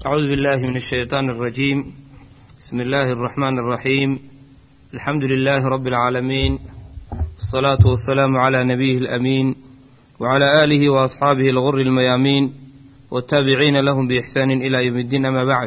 أعوذ بالله من الشيطان الرجيم بسم الله الرحمن الرحيم الحمد لله رب العالمين الصلاة والسلام على نبيه الأمين وعلى آله وأصحابه الغر الميامين والتابعين لهم بإحسان إلى يوم الدين أما بعد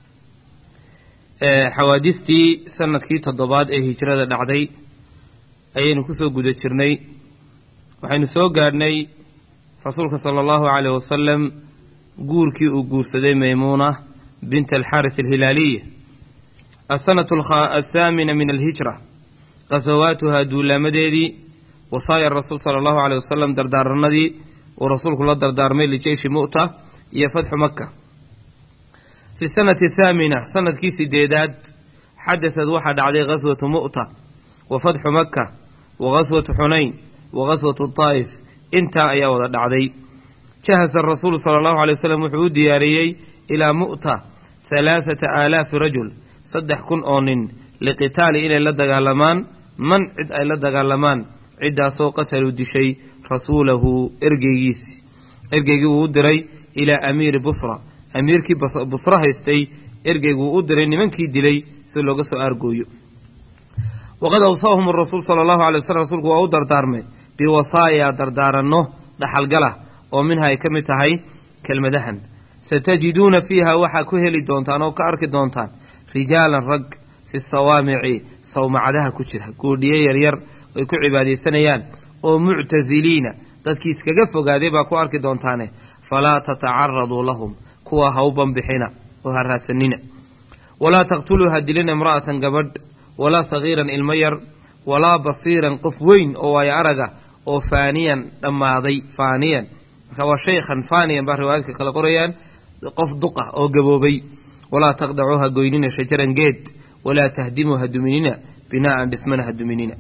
xawaadistii sanadkii toddobaad ee hijrada dhacday ayaynu kusoo guda jirnay waxaynu soo gaadhnay rasuulka sala allahu caleyh wasalam guurkii uu guursaday maymuuna bint alxaaris alhilaaliya asanatu athaamina min alhijra qasawaatuhaa duulaamadeedii wasaaya rasuul sala allahu caleyh wasalam dardaaranadii uu rasuulku la dardaarmay lijeyshi mu'ta iyo fatxu maka fi sanati athaamina sanadkii sideedaad xadasad waxaa dhacday ghaswatu mu'ta wa fatxu maka wa ghaswatu xunayn wa ghaswatu taa'if intaa ayaa wada dhacday jahasa rasuulu sala allahu alay wasalam wuxuu u diyaariyey ilaa mu'ta halaathata aalaafi rajul saddex kun oo nin liqitaali inay la dagaalamaan man cid ay la dagaalamaan ciddaasoo qataluu dishay rasuulahu ergeygiisi ergeygii wuu u diray ilaa amiiri busra amiirkii busro haystay ergeyguu u diray nimankii dilay si looga soo aargooyo waqad awsaahum rasuul sala allahu alay waslm rasuulku waa u dardaarmay biwasaaya dardaaranno dhaxalgala oo minha ay ka mid tahay kelmadahan satajiduuna fiiha waxaa ku heli doontaan oo ka arki doontaan rijaalan rag fi sawaamici sawmacadaha ku jira guudhiye yaryar ay ku cibaadaysanayaan oo muctasiliina dadkii iskaga fogaaday baa ku arki doontaane falaa tatacaraduu lahum kuwa ha u banbixina oo ha raadsanina walaa taqtuluu ha dilina imra'atan gabadh walaa sagiiran ilmo yar walaa basiiran qof weyn oo waayo araga oo faaniyan dhammaaday faaniyan marka waa shaykhan faaniyan baa riwaayadka kale qorayaan qof duqa oo gaboobay walaa taqdacuu ha goynina shajaran geed walaa tahdimuu ha duminina binaa'an dhismana ha duminina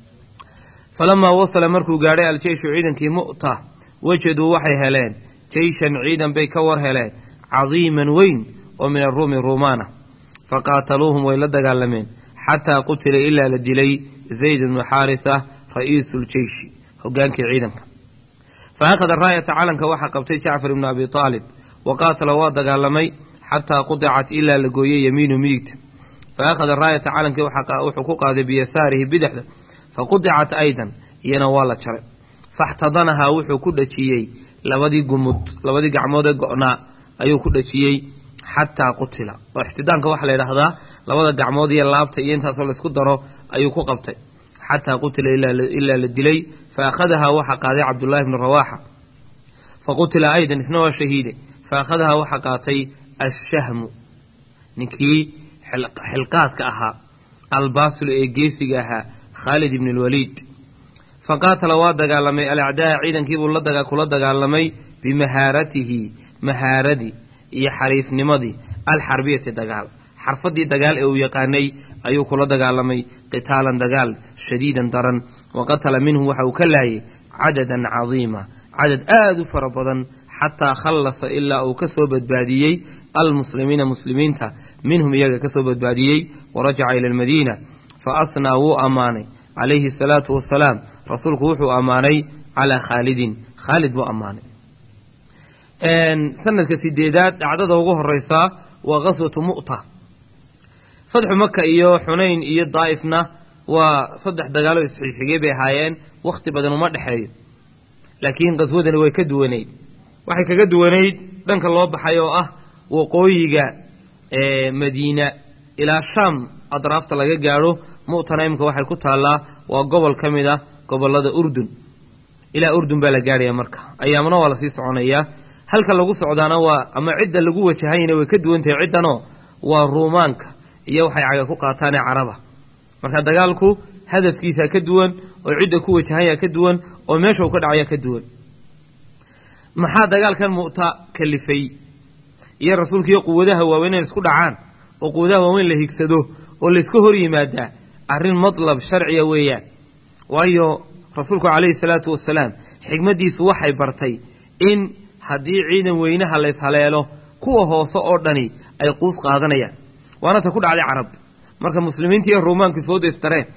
falamaa wasala markuu gaadhay aljeyshu ciidankii mu'ta wajaduu waxay heleen jeyshan ciidan bay ka war heleen cadiiman weyn oo min aruumi ruumaana faqaataluuhum way la dagaalameen xataa qutila ilaa la dilay zayd bnu xaarisa ra'iisu ljeyshi hogaankii ciidanka fa akhada raayata calanka waxaa qabtay jacfar ibnu abi aalib wa qaatala waa dagaalamay xataa qudicat ilaa la gooyey yamiinu midigta fa akhada raayata calankii wuxuu ku qaaday biyasaarihi bidixda fa qudicat aydan iyana waa la jaray faxtadanahaa wuxuu ku dhajiyey labadii gumud labadii gacmood ee go'naa ayuu ku dhajiyey xataa qutila oo ixtidaamka waxaa la yidhaahdaa labada gacmood iyo laabta iyo intaasoo laysku daro ayuu ku qabtay xataa qutila ilaa la dilay fa akhadahaa waxaa qaaday cabdullaahi bnu rawaaxa fa qutila aydan isna waa shahiide fa akhadahaa waxaa qaatay ashahmu ninkii xilqaadka ahaa albaasilu ee geesiga ahaa khaalid ibn lwaliid fa qaatala waa dagaalamay alacdaa ciidankiibuu kula dagaalamay bimahaaratihi mahaaradii iyo xariifnimadii alxarbiyati dagaal xarfadii dagaal ee uu yaqaanay ayuu kula dagaalamay qitaalan dagaal shadiidan daran wa qatala minhu waxa uu ka laayay cadadan cadiima cadad aada u fara badan xataa khallasa ilaa uu ka soo badbaadiyey almuslimiina muslimiinta minhum iyaga ka soo badbaadiyey warajaca ila almadiina fa ahnaa wuu ammaanay calayhi asalaatu wasalaam rasuulku wuxuu ammaanay calaa khaalidin khaalid buu ammaanay sanadka sideedaad dhacdada ugu horeysaa waa ghaswatu mu'ta fatxu maka iyo xunayn iyo daa'ifna waa saddex dagaalo isxigxigay bay ahaayeen wakhti badan uma dhexeeyo laakiin qaswadani way ka duwanayd waxay kaga duwanayd dhanka loo baxay oo ah waqooyiga madiina ilaa shaam adraafta laga gaadho mu'tana imika waxay ku taallaa waa gobol ka mid ah gobollada urdun ilaa urdun baa la gaadhaya marka ayaamna waa lasii soconayaa halka lagu socdaana waa ama cidda lagu wajahayna way ka duwan tahay ciddanoo waa ruumaanka iyo waxay caga ku qaataanee caraba marka dagaalku hadafkiisaa ka duwan oo cidda ku wajahayaa ka duwan oo meesha uu ka dhacayaa ka duwan maxaa dagaalkan mu'ta kalifay iyo rasuulkiiyo quwadaha waaweyn inay isku dhacaan oo quwadaha waaweyn la higsado oo layska hor yimaadaa arrin matlab sharciya weeyaan waayo rasuulku calayhi salaatu wasalaam xigmaddiisu waxay bartay in haddii ciidan weynaha lays haleelo kuwa hoose oo dhani ay quus qaadanayaan waana ta ku dhacday carab marka muslimiinta iyo ruumaanku foodaystareen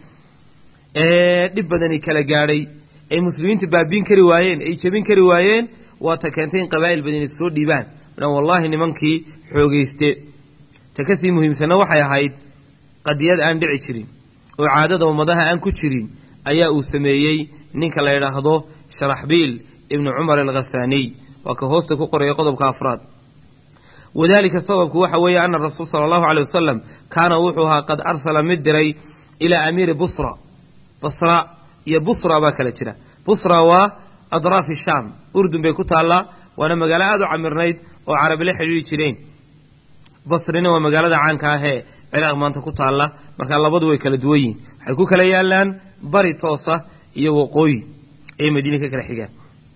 ee dhib badani kala gaadhay ay muslimiinta baabiin kari waayeen ay jebin kari waayeen waa ta keentay in qabaa'il badani soo dhiibaan dhan wallaahi nimankii xoogayste ta ka sii muhiimsanna waxay ahayd qadiyad aan dhici jirin oo caadada ummadaha aan ku jirin ayaa uu sameeyey ninka la yidhaahdo sharaxbiil ibnu cumar alkhasaaniy waa ka hoosta ku qoraya qodobka afraad wadalika sababku waxa weeye ana rasuul sala allahu aleyh wasalam kaana wuxuu ahaa qad arsala mid diray ilaa amiiri busra basra iyo busra baa kala jira busra waa adraafi shaam urdun bay ku taallaa waana magaalo aada u camirnayd oo carabi la xidhiiri jireen basrina waa magaalada caanka ah ee ciraaq maanta ku taalla markaa labadu way kala duwan yihin waxay ku kala yaalaan bari toosa iyo waqooyi ayay madiine ka kala xigaan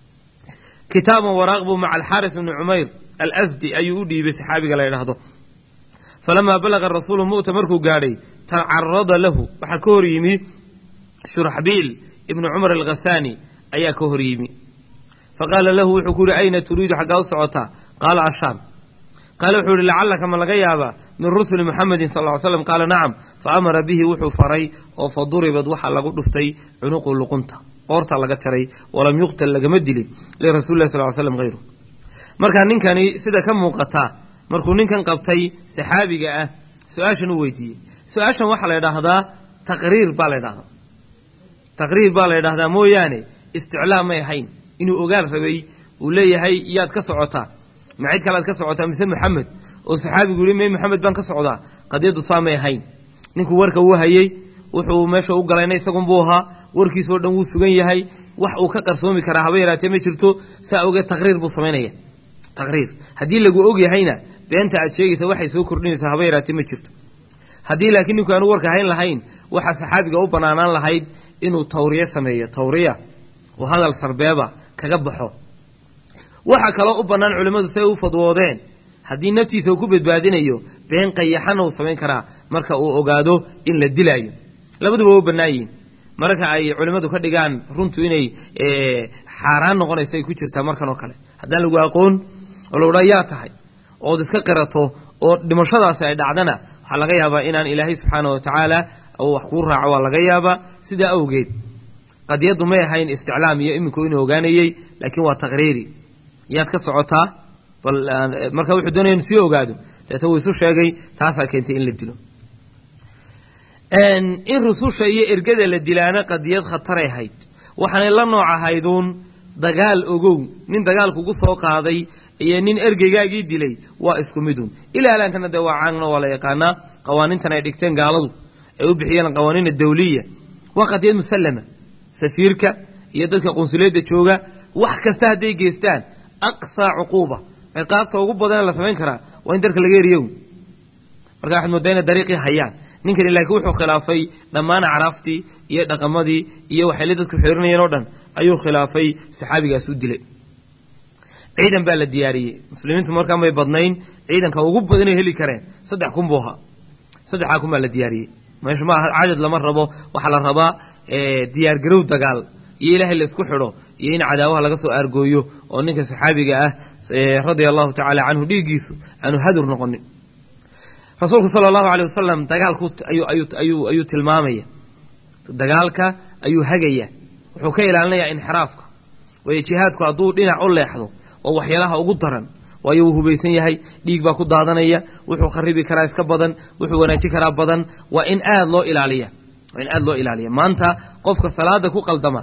kitaaban waraaq buu maca alxaaris ibni cumayr alasdi ayuu u dhiibay saxaabiga la yidhaahdo falamaa balaga rasuulu mu'ta markuu gaadhay tacarada lahu waxaa ka hor yimi shuraxbiil ibnu cumar alkhasaani ayaa ka hor yimi faqaala lahu wuxuu ku yihi ayna turiidu xaggaa u socotaa qaala ashaam qaale wuxuu yihi lacallaka ma laga yaabaa min rusuli muxamedin sal ly slam qaala nacam fa amara bihi wuxuu faray oo fa duribad waxaa lagu dhuftay cunuqu luqunta qoorta laga jaray walam yuqtal lagama dilin lirasuli lah sal ly slam hayru markaa ninkani sida ka muuqataa markuu ninkan qabtay saxaabiga ah su-aashan u weydiiyey su-aashan waxaa la ydhaahdaa taqriir baa la ydhahdaa taqriir baa la ydhahdaa mooyaane isticlaam may ahayn inuu ogaal rabay uu leeyahay yaad ka socotaa ma cid kalead ka socotaa mise maxamed oo saxaabigu yihi may maxamed baan ka socdaa qadiyaddu saa may ahayn ninkuu warka uu hayey wuxuu meesha u galayna isagunbuu ahaa warkiisoo dhan wuu sugan yahay wax uu ka qarsoomi karaa haba yaraatee ma jirto saa ogeed taqriir buu samaynaya taqriir haddii lagu og yahayna beenta aad sheegaysa waxay soo kordhinaysaa haba yaraatee ma jirto haddii laakiin ninku aanu warka hayn lahayn waxaa saxaabiga u banaanaan lahayd inuu tawriye sameeyo tawriya oo hadal sarbeeba kaga baxo waxaa kaloo u bannaan culimmadu say u fadwoodeen haddii naftiisa uu ku badbaadinayo been qayaxana uu samayn karaa marka uu ogaado in la dilaayo labaduba waa u bannaan yihiin mararka ay culimmadu ka dhigaan runtu inay xaaraan noqonayso ay ku jirtaa markan oo kale haddaan lagu aqoon oo la odhaa yaa tahay ood iska qirato oo dhimashadaasi ay dhacdana waxaa laga yaabaa inaan ilaahay subxaana wa tacaala wax kuu raaco waa laga yaabaa sidaa awgeed qadiyaddu may ahayn isticlaam iyo iminku inuu ogaanayey laakiin waa taqriiri yaad ka socotaa bal marka wuxuu doonaya inu sii ogaado deeta wuu isu sheegay taasaa keentay in la dilo in rususha iyo ergada la dilaana qadiyad khataray ahayd waxaanay la nooc ahayduun dagaal ogow nin dagaal kugu soo qaaday iyo nin ergeygaagii dilay waa isku midun ilaa alaankana dee waa caanna waa la yaqaanaa qawaaniintan ay dhigteen gaaladu ay u bixiyeen qawaaniina dawliya waa qadiyad musallama safiirka iyo dadka qunsuliyadda jooga wax kasta hadday geystaan aqsaa cuquuba ciqaabta ugu badanee la samayn karaa waa in darka laga eriyo marka waxaad moodaa inay dariiqii hayaan ninkani laakiin wuxuu khilaafay dhammaan acraaftii iyo dhaqamadii iyo waxayla dadku xirinayeen oo dhan ayuu khilaafay saxaabigaas u dilay ciidan baa la diyaariyey muslimiintu markaan bay badnayn ciidanka ugu badanay heli kareen saddex kun buu ahaa saddexdaa kun baa la diyaariyey meesha ma aha cadad lama rabo waxaa la rabaa diyaargarow dagaal iyo ilaahay la isku xidho iyo in cadaawaha laga soo aargooyo oo ninka saxaabiga ah radia allahu tacaala canhu dhiiggiisu aanu hadur noqonin rasuulku sala allahu aleyh wasalam dagaalku ayuu tilmaamaya dagaalka ayuu hagaya wuxuu ka ilaalinayaa inxiraafka waayo jihaadku hadduu dhinac u leexdo waa waxyaalaha ugu daran waayo wuu hubaysan yahay dhiig baa ku daadanaya wuxuu kharibi karaa iska badan wuxuu wanaajin karaa badan waa in aada loo ilaaliya waa in aada loo ilaaliya maanta qofka salaada ku qaldama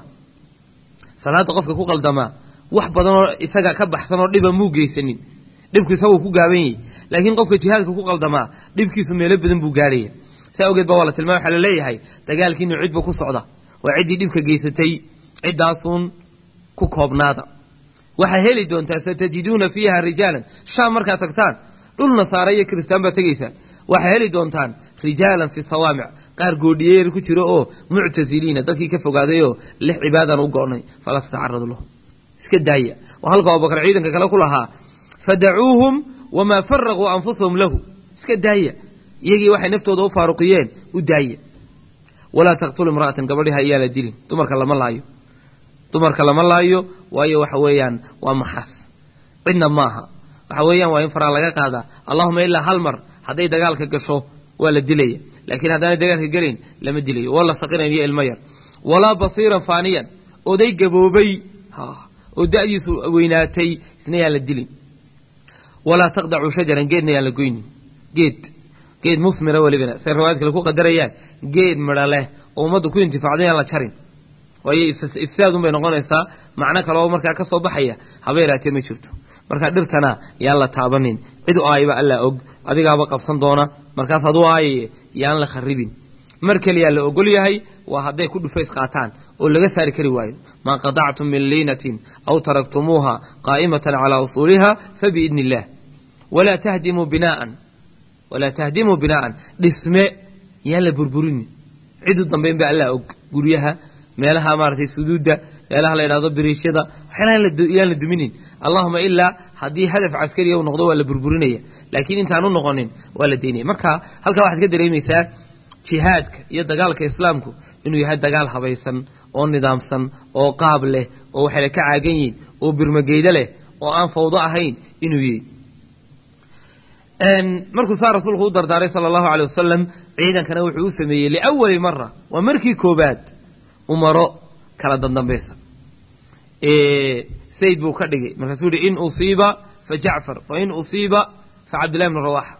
salaada qofka ku qaldamaa wax badanoo isaga ka baxsan oo dhiba muu geysanin dhibku isaguu ku gaaban yahay laakiin qofka jihaadka ku qaldamaa dhibkiisu meelo badan buu gaarhaya saa awgeed ba waa la tilmaamay waxaa la leeyahay dagaalkiinu cidba ku socda waa ciddii dhibka geysatay ciddaasuun ku koobnaada waxaa heli doontaa satajiduuna fiiha rijaalan shaam markaad tagtaan dhul nasaare iyo kiristaan baad tegaysaan waxaa heli doontaan rijaalan fi sawaamic qaar goodhiyeer ku jiro oo muctasiliina dadkii ka fogaadayoo lix cibaadaan u go'nay falaa tatacaradu lahu iska daaya waa halka abubakar ciidanka kale ku lahaa fadacuuhum wamaa faraquu anfusahum lahu iska daaya iyagii waxay naftooda u faaruqiyeen u daaya walaa taqtulu imra'atan gabadhiha ayaan la dilin dumarka lama laayo dumarka lama laayo waayo waxa weeyaan waa maxas cidna maaha waxa weeyaan waa in faraa laga qaadaa allahuma ilaa hal mar hadday dagaalka gasho waa la dilaya laakiin haddaanay dagaalka gelayn lama dilayo wala saqinayn iyo ilmo yar walaa basiiran faaniyan oday gaboobay oo da'diisu weynaatay isna yaan la dilin walaa taqdacuu shajaran geedna yaan la goynin geed geed musmira welibana say riwaayad kale ku qadarayaan geed midho leh oo ummaddu ku intifaacdo yaan la jarin waayo ifsaadun bay noqonaysaa macno kale oo markaa ka soo baxaya haba yaraatee ma jirto markaa dhirtana yaan la taabanin cid u aayaba allaa og adigaaba qabsan doona markaas adu aayaye yaan la kharibin mar keliyaa la ogol yahay waa hadday ku dhufays qaataan oo laga saari kari waayo maa qadactum min liinatin aw taraktumuuha qaa'imatan calaa usuuliha fabiidni illaah walaa tahdimuu binaaan walaa tahdimuu binaa'an dhisme yaan la burburini cidu dambayn ba allaa og guryaha meelaha maaratay suduudda meelaha la yidhahdo biriishyada waxyaalaha yaan la duminin allahuma ilaa haddii hadaf caskariya uu noqdo waa la burburinaya laakiin intaan u noqonin waa la daynaya marka halkaa waxaad ka dareemaysaa jihaadka iyo dagaalka islaamku inuu yahay dagaal habaysan oo nidaamsan oo qaab leh oo waxayna ka caagan yihin oo birmageydo leh oo aan fawdo ahayn inuu yihi markuu saa rasuulku u dardaaray sala allahu aley wasalam ciidankana wuxuu u sameeyey liawali mara waa markii koobaad umaro kala dandambaysa sayd buu ka dhigay markaasuu yihi in usiiba fa jacfar fa in usiiba fa cabdillahi bnu rawaxa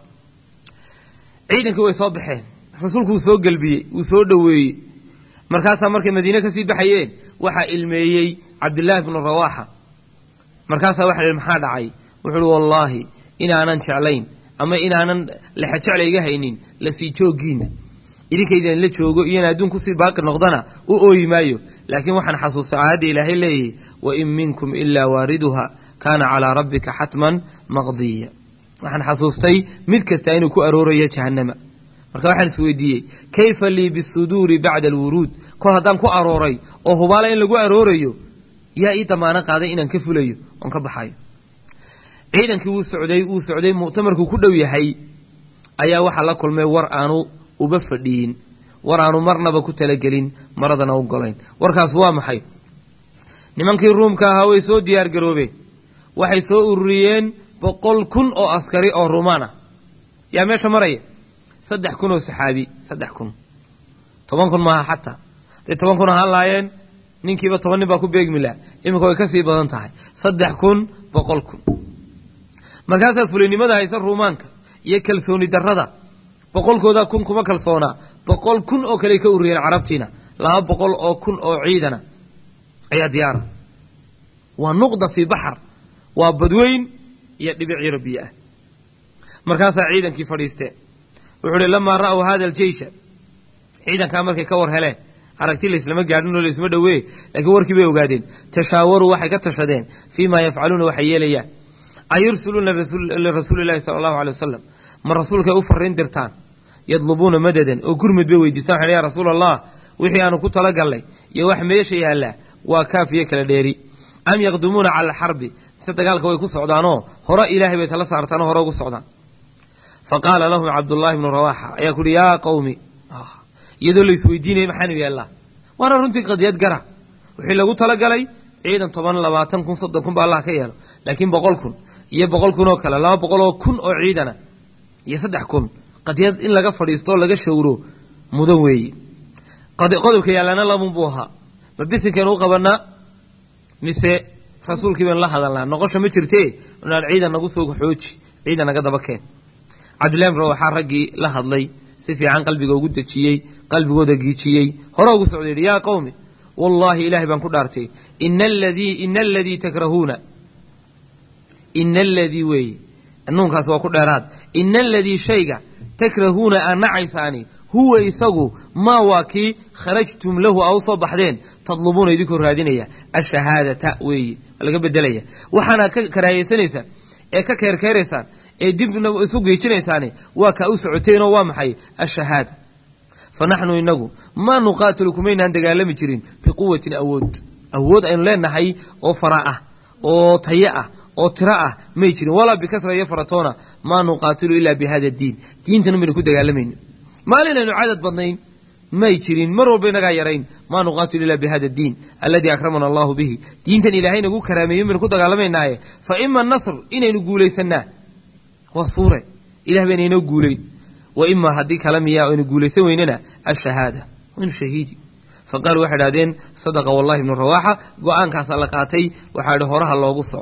ciidankii way soo baxeen rasuulku wuu soo gelbiyey wuu soo dhoweeyey markaasaa markay madiine kasii baxayeen waxaa ilmeeyey cabdillaahi bnu rawaxa markaasaa waxa ihi maxaa dhacay wuxuu uhi wallaahi inaanan jeclayn ama inaanan lexajecla iga haynin la sii jooggiina idinkaydan la joogo iyona adduun kusii baaqi noqdana u ooyi maayo laakiin waxaan xasuustay aayadda ilaahay leeyahy wain minkum ilaa waariduha kaana calaa rabbika xatman maqdiya waxaan xasuustay mid kasta inuu ku aroorayo jahannama marka waxaan isweydiiyey kayfa lii bisuduuri bacda alwuruud kol haddaan ku arooray oo hubaala in lagu aroorayo yaa ii damaano qaaday inaan ka fulayo oon ka baxayo ciidankii wuu socday wuu socday muctamarkuu ku dhow yahay ayaa waxaa la kulmay war aanu uba fadhiyin war aanu marnaba ku talagelin maradana u golayn warkaas waa maxay nimankii ruumka ahaa way soo diyaar garoobeen waxay soo ururiyeen boqol kun oo askari oo ruumaan ah yaa meesha maraya saddex kun oo saxaabi saddex kun toban kun maaha xataa hadday toban kun ahaan laayeen ninkiiba toban nin baa ku beegmi laha iminka way ka sii badan tahay saddex kun boqol kun markaasaa fulinimada haysa ruumaanka iyo kalsooni darrada boqolkoodaa kun kuma kalsoonaa boqol kun oo kale ka ururiyeen carabtiina laba boqol oo kun oo ciidana ayaa diyaara waa nuqda fii baxar waa badweyn iyo dhibic yaro biyo ah markaasaa ciidankii fadhiisteen wuxuu uhi lamaa ra'w hada aljeysha ciidankaa markay ka war heleen aragti laislama gaadhin oo laisma dhowee laakiin warkii bay ogaadeen tashaawaruu waxay ka tashadeen fii maa yafcaluuna waxay yeelayaan ayursuluuna lirasuuli llahi sala allahu alay wasalam ma rasuulkay u fariin dirtaan yadlubuuna madadan oo gurmud bay weydiistaan waxay ya rasuula allah wixii aanu ku talagallay iyo wax meesha yaallaa waa kaafiyo kala dheeri am yaqdumuuna cala alxarbi mise dagaalka way ku socdaanoo hore ilaahay bay tala saartaanoo hore ugu socdaan fa qaala lahum cabdullaahi bnu rawaxa ayaa kuuhi yaa qawmi iyadoo la isweydiinaya maxaanu yeellaa waana runtii qadiyad gara wixii lagu talagalay ciidan toban labaatan kun soddon kun ba allah ka yeelo laakiin boqol kun iyo boqol kun oo kale laba boqol oo kun oo ciidana iyo saddex kun qadiyad in laga fadhiisto oo laga shawro mudan weeye qodobka yaallana labun buu ahaa ma bisinkaynu u qabanaa mise rasuulkii baynu la hadalnaa noqosha ma jirtee inaan ciidan nagu soo xooji ciidan naga daba keen cabdillahi bn waxaa raggii la hadlay si fiican qalbiga ugu dejiyey qalbigooda giijiyey hore ugu socda yidhi yaa qawmi wallaahi ilaahay baan ku dhaartay ina aladii ina aladii takrahuuna ina aladii weeye nuunkaas waa ku dheeraad ina aladii shayga takrahuuna aad nacaysaani huwa isagu maa waa kii kharajtum lahu aa u soo baxdeen tadlubuuna idinkoo raadinaya ashahaadata weeye waa laga bedelaya waxaana ka karaahayeysanaysaan ee ka keerkeeraysaan ee dib isu geejinaysaani waa kaa u socoteenoo waa maxay ashahaada fa naxnu inagu maa nuqaatilu kumaynaan dagaalami jirin biquwatin awood awood aynu leenahay oo fara ah oo tayo ah oo tiro ah may jirin walaa bikasra iyo faratoona maa nuqaatilu ilaa bi hada diin diintan baynu ku dagaalamayno maalin aynu cadad badnayn may jirin mar walba inagaa yarayn maa nuqaatilu ilaa bi hada diin alladii akramana allahu bihi diintan ilaahay nagu karaameeyen baynu ku dagaalamaynaaye fa ima nasr inaynu guulaysannaa waa suure ilah bayna inoo guulayn wa imaa haddii kala miyaa aynu guulaysan weynana ashahaada waynu shahiidi fa qaaluu waxay idhahdeen sadaqa wallahi ibnu rawaaxa go-aankaasa la qaatay waxaa idhi horaha loogu socdo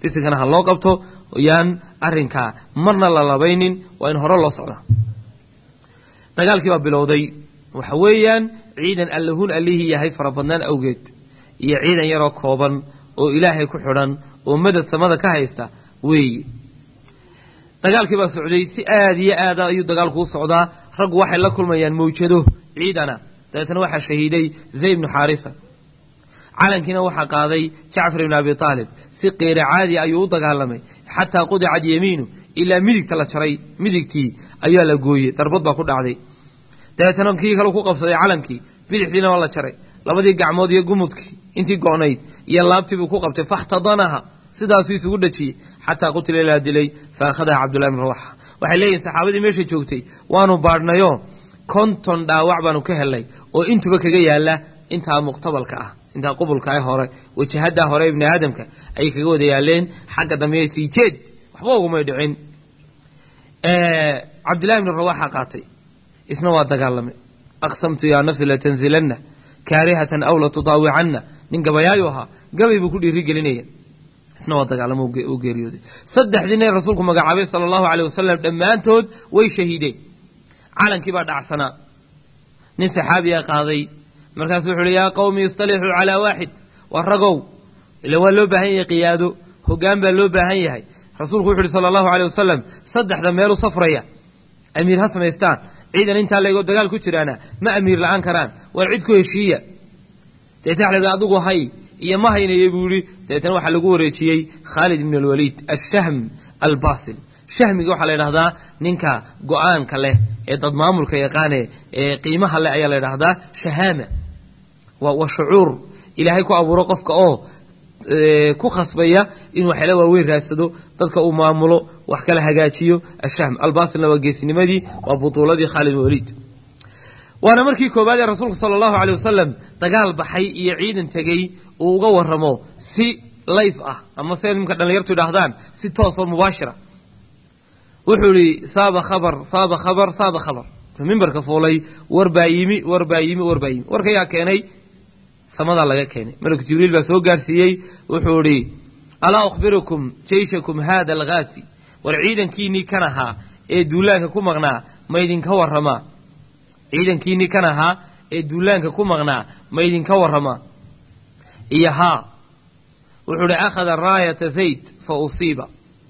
bisinkana ha loo qabto yaan arrinkaa marna la labaynin waa in hore loo socdaa dagaalkii baa bilowday waxa weeyaan ciidan allahun allihii yahay farabadnaan awgeed iyo ciidan yaroo kooban oo ilaahay ku xidhan oo madad samada ka haysta weeye dagaalkii baa socday si aada iyo aada ayuu dagaalku u socdaa raggu waxay la kulmayaan mawjado ciidana dabeetana waxaa shahiiday zayd ibnu xaarisa calankiina waxaa qaaday jacfar ibnu abi aalib si qeyre caadi ayuu u dagaalamay xataa qudicad yamiinu ilaa midigta la jaray midigtii ayaa la gooyey darbad baa ku dhacday dabeetana kii kale ku qabsaday calankii bidixdiina waa la jaray labadii gacmood iyo gumudkii intii go'nayd iyo laabtii buu ku qabtay faxtadanaha sidaasuu isugu dhajiyey xataa qutila ilaa dilay fa akhadaha cabdullahi bn rawaxa waxay leeyihin saxaabadii meesha joogtay waanu baadhnayo konton dhaawac baanu ka helnay oo intuba kaga yaala intaa muqtabalka ah intaa qubulka ah hore wajahaddaa hore ibni aadamka ayay kaga wada yaaleen xagga dambe sii jeed waxba ugumay dhicin cabdillahi bni rawaxa qaatay isna waa dagaalamay aqsamtu yaa nafsi latanzilanna kaarihatan aw latudaawicanna nin gabayaayu ahaa gabay buu ku dhiiri gelinaya isna waa dagaalamo u geeriyooday saddexdii nin rasuulku magacaabay sala allahu aleyh wasalam dhammaantood way shahiideen calankii baa dhacsanaa nin saxaabiyaa qaaday markaasu wuxu uhi yaa qawmi istalixuu calaa waaxid waa ragow ila waa loo baahan yahay qiyaado hoggaan baa loo baahan yahay rasuulku wuxu uhi sala allahu aleyh wasalam saddexda meelu safraya amiir ha samaystaan ciidan intaa leegoo dagaal ku jiraana ma amiir la'aan karaan waa cid ku heshiiya deetna waxa la yidhi adigu hay iyo ma haynayo buu yihi dabeetana waxaa lagu wareejiyey khaalid ibn alwaliid ashahm albasil shahmiga waxaa la yidhahdaa ninka go-aanka leh ee dad maamulka yaqaane ee qiimaha leh ayaa la yidhahdaa shahaama waa shucuur ilaahay ku abuuro qofka oo ku khasbaya inuu waxyaala waaweyn raadsado dadka uu maamulo wax kala hagaajiyo ashahm albasilna waa geesinimadii waa butuuladii khaalid ibn waliid waana markii koowaad ee rasuulku sala allahu aleyh wasalam dagaal baxay iyo ciidan tegey uu uga warramo si layf ah ama se nimka dhallinyartu idhaahdaan si toosoo mubaashira wuxuu idhi saaba khabar saaba khabar saaba khabar mimbarka fuulay war baa yimi war baa yimi war baa yimi warka yaa keenay samadaa laga keenay malku jibriil baa soo gaarsiiyey wuxuu idhi alaa ukhbirukum jayshakum haada alghaasi war ciidankiinnii kan ahaa ee duulaanka ku maqnaa ma idinka warramaa ciidankiinnii kan ahaa ee duulaanka ku maqnaa ma idinka warramaa iyo haa wuxuu idhi akhada raayata zayd fa usiiba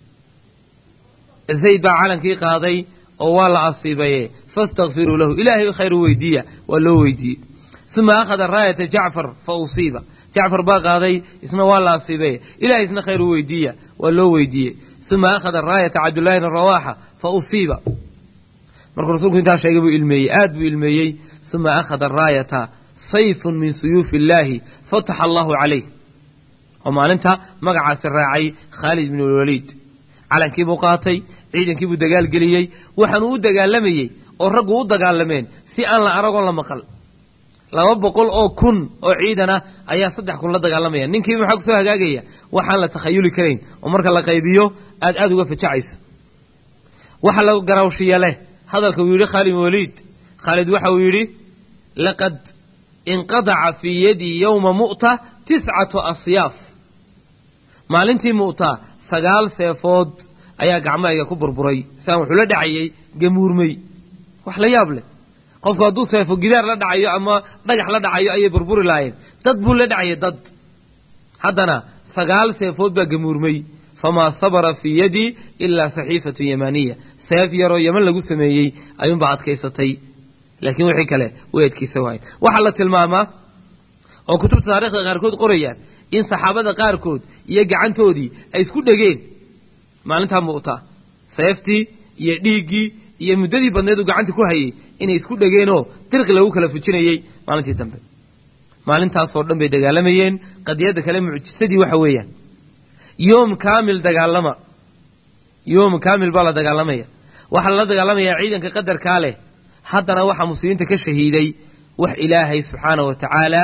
zayd baa calankii qaaday oo waa la asiibaye fastakfiruu lahu ilaahay khayr u weydiiya waa loo weydiiyey uma akhada raayata jacfar fa usiiba jacfar baa qaaday isna waa la asiibaye ilahay isna khayr u weydiiya waa loo weydiiyey uma akhada raayata cabdullahi bn rawaxa fa usiiba markuu rasuulku intaa sheegay buu ilmeeyey aad buu ilmeeyey uma akhada raayata sayfun min suyuufi illaahi fataxa allahu calayh oo maalinta magacaasi raacay khaalid bn lwaliid calankii buu qaatay ciidankii buu dagaal geliyey waxaanuu u dagaalamayey oo raggu u dagaalameen si aan la aragoon la maqal laba boqol oo kun oo ciidan ah ayaa saddex kun la dagaalamaya ninkiiba maxaa kusoo hagaagaya waxaan la takhayuli karayn oo marka la qaybiyo aad aad uga fajacayso waxa la garawshiya leh hadalka uu yidhi khaalid waliid khaalid waxa uu yidhi laqad inqadaca fii yadii yowma mu'ta tiscatu asyaaf maalintii mu'ta sagaal seefood ayaa gacmahayga ku burburay siaan wuxuu la dhacayey gamuurmey wax la yaab leh qofku hadduu seefo gidaar la dhacayo ama dhagax la dhacayo ayay burburi laayeen dad buu la dhacayay dad haddana sagaal seefood baa gamuurmey famaa sabara fii yadii ilaa saxiifatu yamaniya seef yaroo yeman lagu sameeyey ayuunbaa adkaysatay laakiin wixii kale way adkaysa waayen waxaa la tilmaamaa oo kutubta taarikhda qaarkood qorayaan in saxaabada qaarkood iyo gacantoodii ay isku dhegeen maalintaa mu'ta seeftii iyo dhiiggii iyo muddadii badneed uu gacanta ku hayey inay isku dhegeenoo dirqi lagu kala fujinayey maalintii dambe maalintaasoo dhan bay dagaalamayeen qadiyadda kale mucjisadii waxa weeyaan yoom kaamil dagaalama yoom kaamil baa la dagaalamaya waxaa lala dagaalamayaa ciidanka qadarkaa leh haddana waxaa muslimiinta ka shahiiday wax ilaahay subxaanah wa tacaala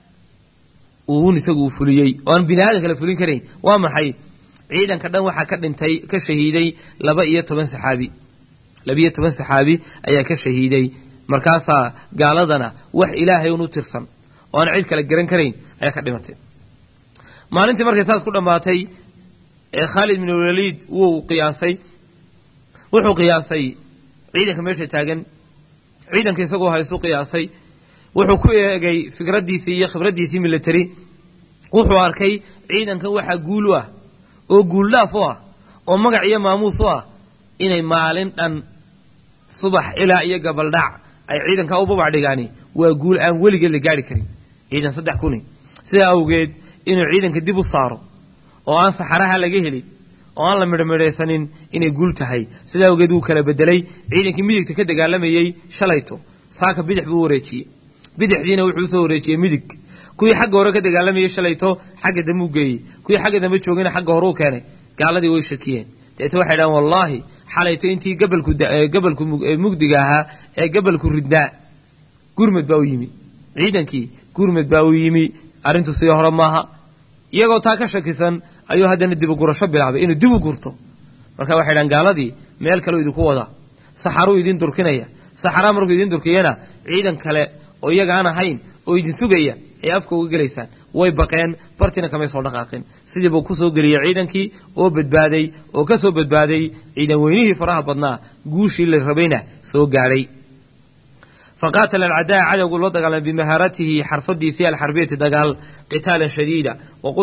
uun isagu uu fuliyey oo aan bini aadan kale fulin karayn waa maxay ciidanka dhan waxaa ka dhintay ka shahiiday laba iyo toban saxaabi labiyo toban saxaabi ayaa ka shahiiday markaasaa gaaladana wax ilaahay un u tirsan oo aan cid kale garan karayn ayaa ka dhimatay maalintii markay saas ku dhammaatay ee khaalid bin waliid wuu qiyaasay wuxuu qiyaasay ciidanka meesha taagan ciidanka isagoo haystu qiyaasay wuxuu ku eegay fikraddiisii iyo khibraddiisii military wuxuu arkay ciidankan waxaa guul u ah oo guuldhaaf u ah oo magac iyo maamuus u ah inay maalin dhan subax ilaa iyo gabaldhac ay ciidankaa u babac dhigaani waa guul aan weligeed la gaari karin ciidan saddex kuni sidaa awgeed inuu ciidanka dib u saaro oo aan saxaraha laga helin oo aan la midhmidhaysanin inay guul tahay sidaa awgeed wuu kala bedelay ciidankii midigta ka dagaalamayey shalayto saaka bidix buu wareejiyey bidixdiina wuxuu usoo wareejiyey midig kuwii xagga hore ka dagaalamayey shalayto xagga dambe u geeyey kuwii xagga dambe joogayna xagga hore u keenay gaaladii way shakiyeen deeta waxay dhahan wallaahi xalayto intii gabalku gabalku mugdiga ahaa ee gabalku ridnaa gurmed baa u yimi ciidankii gurmed baa u yimi arrintu sidii hore maaha iyagoo taa ka shakisan ayuu haddana dibugurasho bilaabay inuu dib u gurto marka waxay dhahan gaaladii meel kaleu idinku wadaa saxaruu idin durkinaya saxaraa markuu idin durkiyana ciidan kale oo iyaga aan ahayn oo idin sugaya ay afka uga gelaysaan way baqeen bartina kamay soo dhaqaaqin sidii buu ku soo geliyey ciidankii oo badbaaday oo ka soo badbaaday ciidan weynihii faraha badnaa guushii la rabayna soo gaadhay faqaatala alcadaa cadowgu loo dagaalamay bimahaaratihi xarfadiisii alxarbiyati dagaal qitaalan shadiida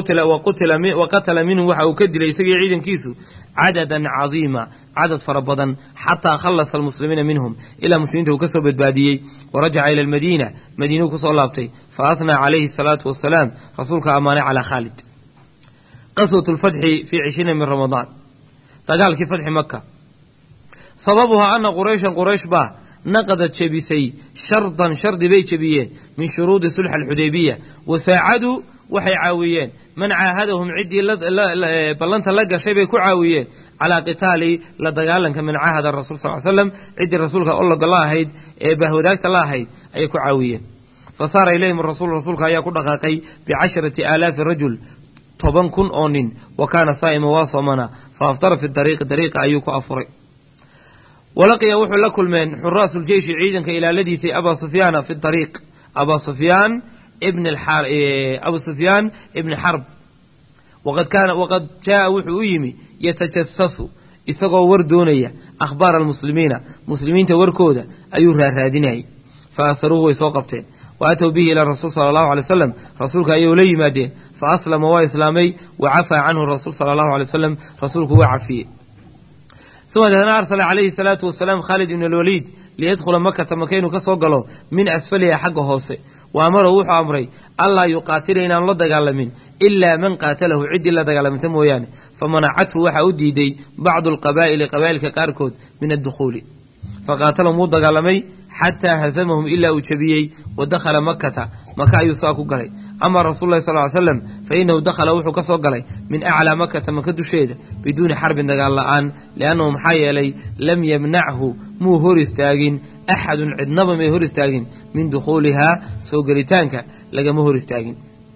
wa qatala minhum waxa uu ka dilay isagii ciidankiisu cadadan cadiima cadad fara badan xataa khallasa almuslimiina minhum ilaa muslimiinta uu ka soo badbaadiyey warajaca ila almadiina madiinuu kusoo laabtay fa asnaa calayhi asalaatu wasalaam rasuulka ammaanay calaa khaalid qaswat lfatxi fii cishriina min ramadaan dagaalkii fatxi maka sababuhaa ana qurayshan quraysh baa naqadad jebisay shardan shardi bay jebiyeen min shuruudi sulx alxudaybiya wasaacaduu waxay caawiyeen man caahadahum ciddii ballanta la gashay bay ku caawiyeen calaa qitaali la dagaalanka man caahada rasul sal l slam ciddii rasuulka ologa la ahayd ee bahwadaagta la ahayd ayay ku caawiyeen fa saara ilayhim rasuul rasuulka ayaa ku dhaqaaqay bicasharati aalaafi rajul toban kun oo nin wa kaana saa'ima waa soomana fa aftara fi dariiqi dariiqa ayuu ku afuray walaqiya wuxuu la kulmeen xuraasu ljeyshi ciidanka ilaaladiisay abaa sufyaana fi dariiq abaa sufyaan ibn abu sufyaan ibni xarb waqad kaana waqad jaaa wuxuu u yimi yatajasasu isagoo war doonaya akhbaara almuslimiina muslimiinta warkooda ayuu raarraadinayay fa asaruuhu way soo qabteen wa atow bihi ilaa rasuul sala allahu alay wasalam rasuulka ayay ula yimaadeen fa aslama waa islaamay wa cafaa canhu rasuul sala allahu alay wasalam rasuulku waa cafiyey uma deetna arsala calayhi salaatu wasalaam khaalid ibn alwaliid liyadkhula makata maka inuu ka soo galo min asfaliha xagga hoose wa amarahu wuxuu amray allaa yuqaatila inaanu la dagaalamin ilaa man qaatalahu ciddii la dagaalamanta mooyaane famanacathu waxaa u diiday bacdu alqabaa'ili qabaa'ilka qaarkood min addukhuuli faqaatalahum wuu dagaalamay xataa hasamahum ilaa uu jebiyey wa dakhala makata maka ayuu saa ku galay ama rasuulu lahi sal ly slam fa innahu dakhala wuxuu ka soo galay min aclaa makata maka dusheeda biduuni xarbin dagaal la'aan liannahu maxaa yeelay lam yamnachu muu hor istaagin axadun cidnaba may hor istaagin min dukhuulihaa soo gelitaanka lagama hor istaagin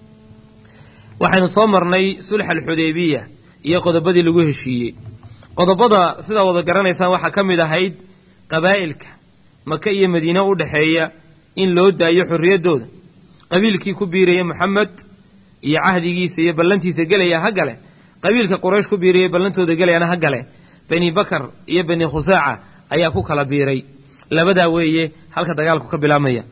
waxaynu soo marnay sulx alxudaybiya iyo qodobadii lagu heshiiyey qodobada sidaa wada garanaysaan waxaa ka mid ahayd qabaa'ilka maka iyo madiine u dhexeeya in loo daayo xorriyaddooda qabiilkii ku biiraya moxamed iyo cahdigiisa iyo ballantiisa gelaya ha gale qabiilka quraysh ku biiraya ballantooda gelayana ha gale bani bakar iyo bani khusaaca ayaa ku kala biiray labadaa weeye halka dagaalku ka bilaabmaya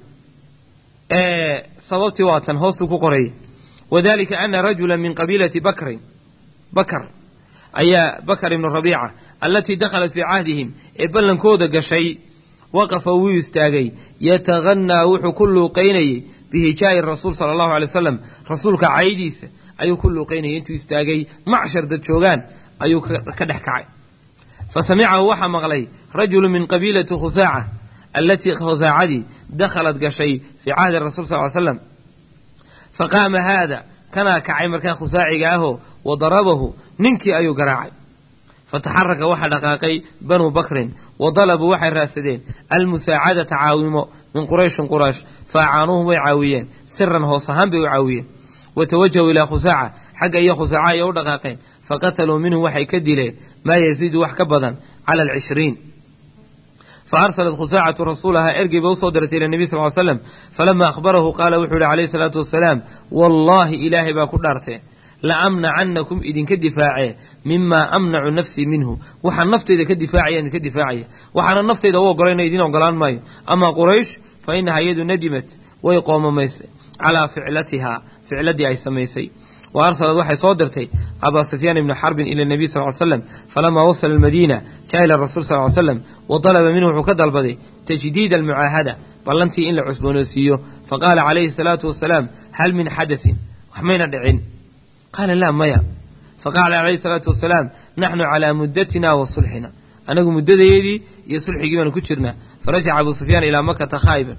sababtii waa tan hoostuu ku qoraya wadalika ana rajula min qabiilati bakrin bakar ayaa bakar ibnu rabiica allatii dakhalat fii cahdihim ee ballankooda gashay waqafa wuu istaagay yatahanaa wuxuu ku luuqaynayey bihijaa'i rasuul sala allahu alay wasalam rasuulka caydiisa ayuu ku luuqaynayay intuu istaagay macshar dad joogaan ayuu ka dhex kacay fa samicahu waxaa maqlay rajulu min qabiilati khusaaca allatii khusaacadii dakhalat gashay fii cahdi rasul sal ly slam fa qaama haada kanaa kacay markaa khusaaciga ahoo wa darabahu ninkii ayuu garaacay fataxaraka waxaa dhaqaaqay banuu bakrin wa dalabuu waxay raadsadeen almusaacadata caawimo min qurayshin quraysh fa acaanuuhum way caawiyeen siran hoos ahaan bay u caawiyeen wa tawajahuu ilaa khusaaca xagga iyo khusaaca ayay u dhaqaaqeen faqataluu minhum waxay ka dileen maa yaziidu wax ka badan cala alcishriin fa arsalat khusaacatu rasuulahaa ergey bay usoo dirtay ila nebiy sal ly slam falama akhbarahu qaala wuxuu yihi calayhi salaatu wasalaam wallaahi ilaahay baa ku dhaartee la amnacannakum idinka difaacee mimaa amnacu nafsii minhu waxaan nafteyda ka difaacaya idinka difaacaya waxaana nafteyda u ogolayna idin ogolaan maayo amaa quraysh fa inaha iyadu nadimat way qoomamaysay calaa ficlatihaa ficladii ay samaysay wa arsalad waxay soo dirtay abaa sufyaan ibni xarbin ila nabiy sal ly slam falamaa wasala almadiina jaa ila rasul sal ly slam wa dalaba minhu wuxuu ka dalbaday tajdiida almucaahada ballantii in la cusboonaysiiyo faqaala calayhi salaatu wasalaam hal min xadasin wax mayna dhicin qaala laa maya faqaala calayhi salaatu wasalaam naxnu calaa muddatina wa sulxina anagu muddadayeedii iyo sulxigii baanu ku jirnaa farajaca abuu sufyaan ilaa makata khaa'iban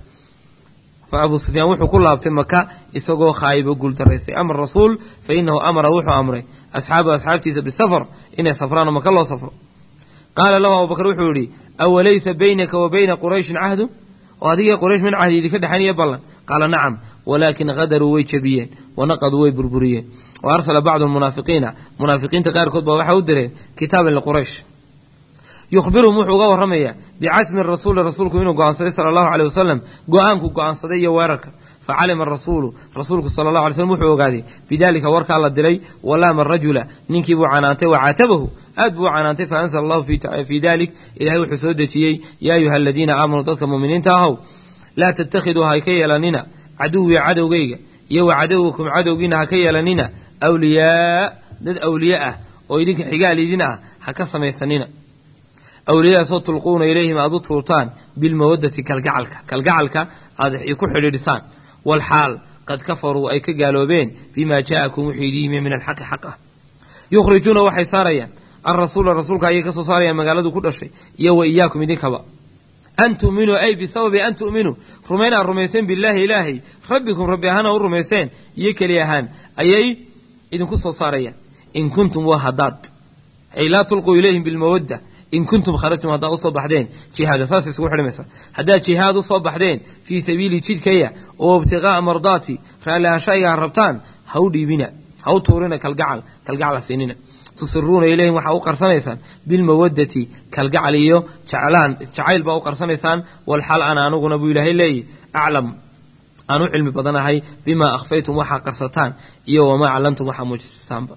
fa abuu sufyaan wuxuu ku laabtay maka isagoo khaa'ibo guultaraystay ama rasuul fa inahu amara wuxuu amray asxaabahu asxaabtiisa bisafar inay safraan oo maka loo safro qaala lahu abubakar wuxuu yidhi awalaysa baynaka wa bayna qurayshin cahdu oo adiga quraysh min cahdi idinka dhexaynaya ballan qaala nacam walaakin hadaruu way jabiyeen wanaqaduu way burburiyeen wa arsala bacdu almunaafiqiina munaafiqiinta qaarkood baa waxay u direen kitaaban liquraysh yukhbiruhum wuxuu uga warramayaa bicasmi rasuuli rasuulku inuu go'aansaday sala allahu caleyh wasalam go'aanku go'aansaday iyo weerarka facalima arasuulu rasuulku sala allahu alay slm wuxuu ogaaday bidaalika warkaa la diray walaama rajula ninkii buu canaantay wa caatabahu aad buu u canaantay fa anzala allahu fii dalik ilahay wuxuu soo dejiyey yaa ayuha aladiina aamanuu dadka muuminiinta ahow laa tattakhiduu ha ka yeelanina caduwii cadowgayga iyo wa cadowgakum cadowgiina ha ka yeelanina awliyaa dad awliye ah oo idinka xigaal idin ah ha ka samaysanina awliyadaasoo tulquuna ilayhim aad u tuurtaan bilmawaddati kalgacalka kalgacalka aad ku xidhiidhisaan walxaal qad kafaruu ay ka gaaloobeen bimaa jaa'akum wuxuu idin yimi min alxaqi xaq ah yukhrijuuna waxay saarayaan alrasuula rasuulka ayay ka soo saarayaan magaaladu ku dhashay iyo wa iyaakum idinkaba an tu'minuu ay bisababi an tu'minuu rumayn aad rumayseen billaahi ilaahay rabbikum rabbi ahaana u rumayseen iyo keli ahaan ayay idinku soo saarayaan in kuntum waa haddaad ay laa tulquu ilayhim bilmawadda in kuntum kharajtum haddaad usoo baxdeen jihaada saas isugu xidhimaysa haddaad jihaad usoo baxdeen fii sabiili jidkaya oo ibtiqaa'a mardaati raallihashayga ha rabtaan ha u dhiibina ha u tuurina kalgacal kalgacal ha siinina tusiruuna ilayhim waxaa u qarsanaysaan bilmawaddati kalgacal iyo jeclaan jacayl baa u qarsanaysaan walxal ana aniguna buu ilaahay leeyahy aclam aan u cilmi badanahay bimaa akhfaytum waxaa qarsataan iyo wamaa callantum waxaa muujisastaanba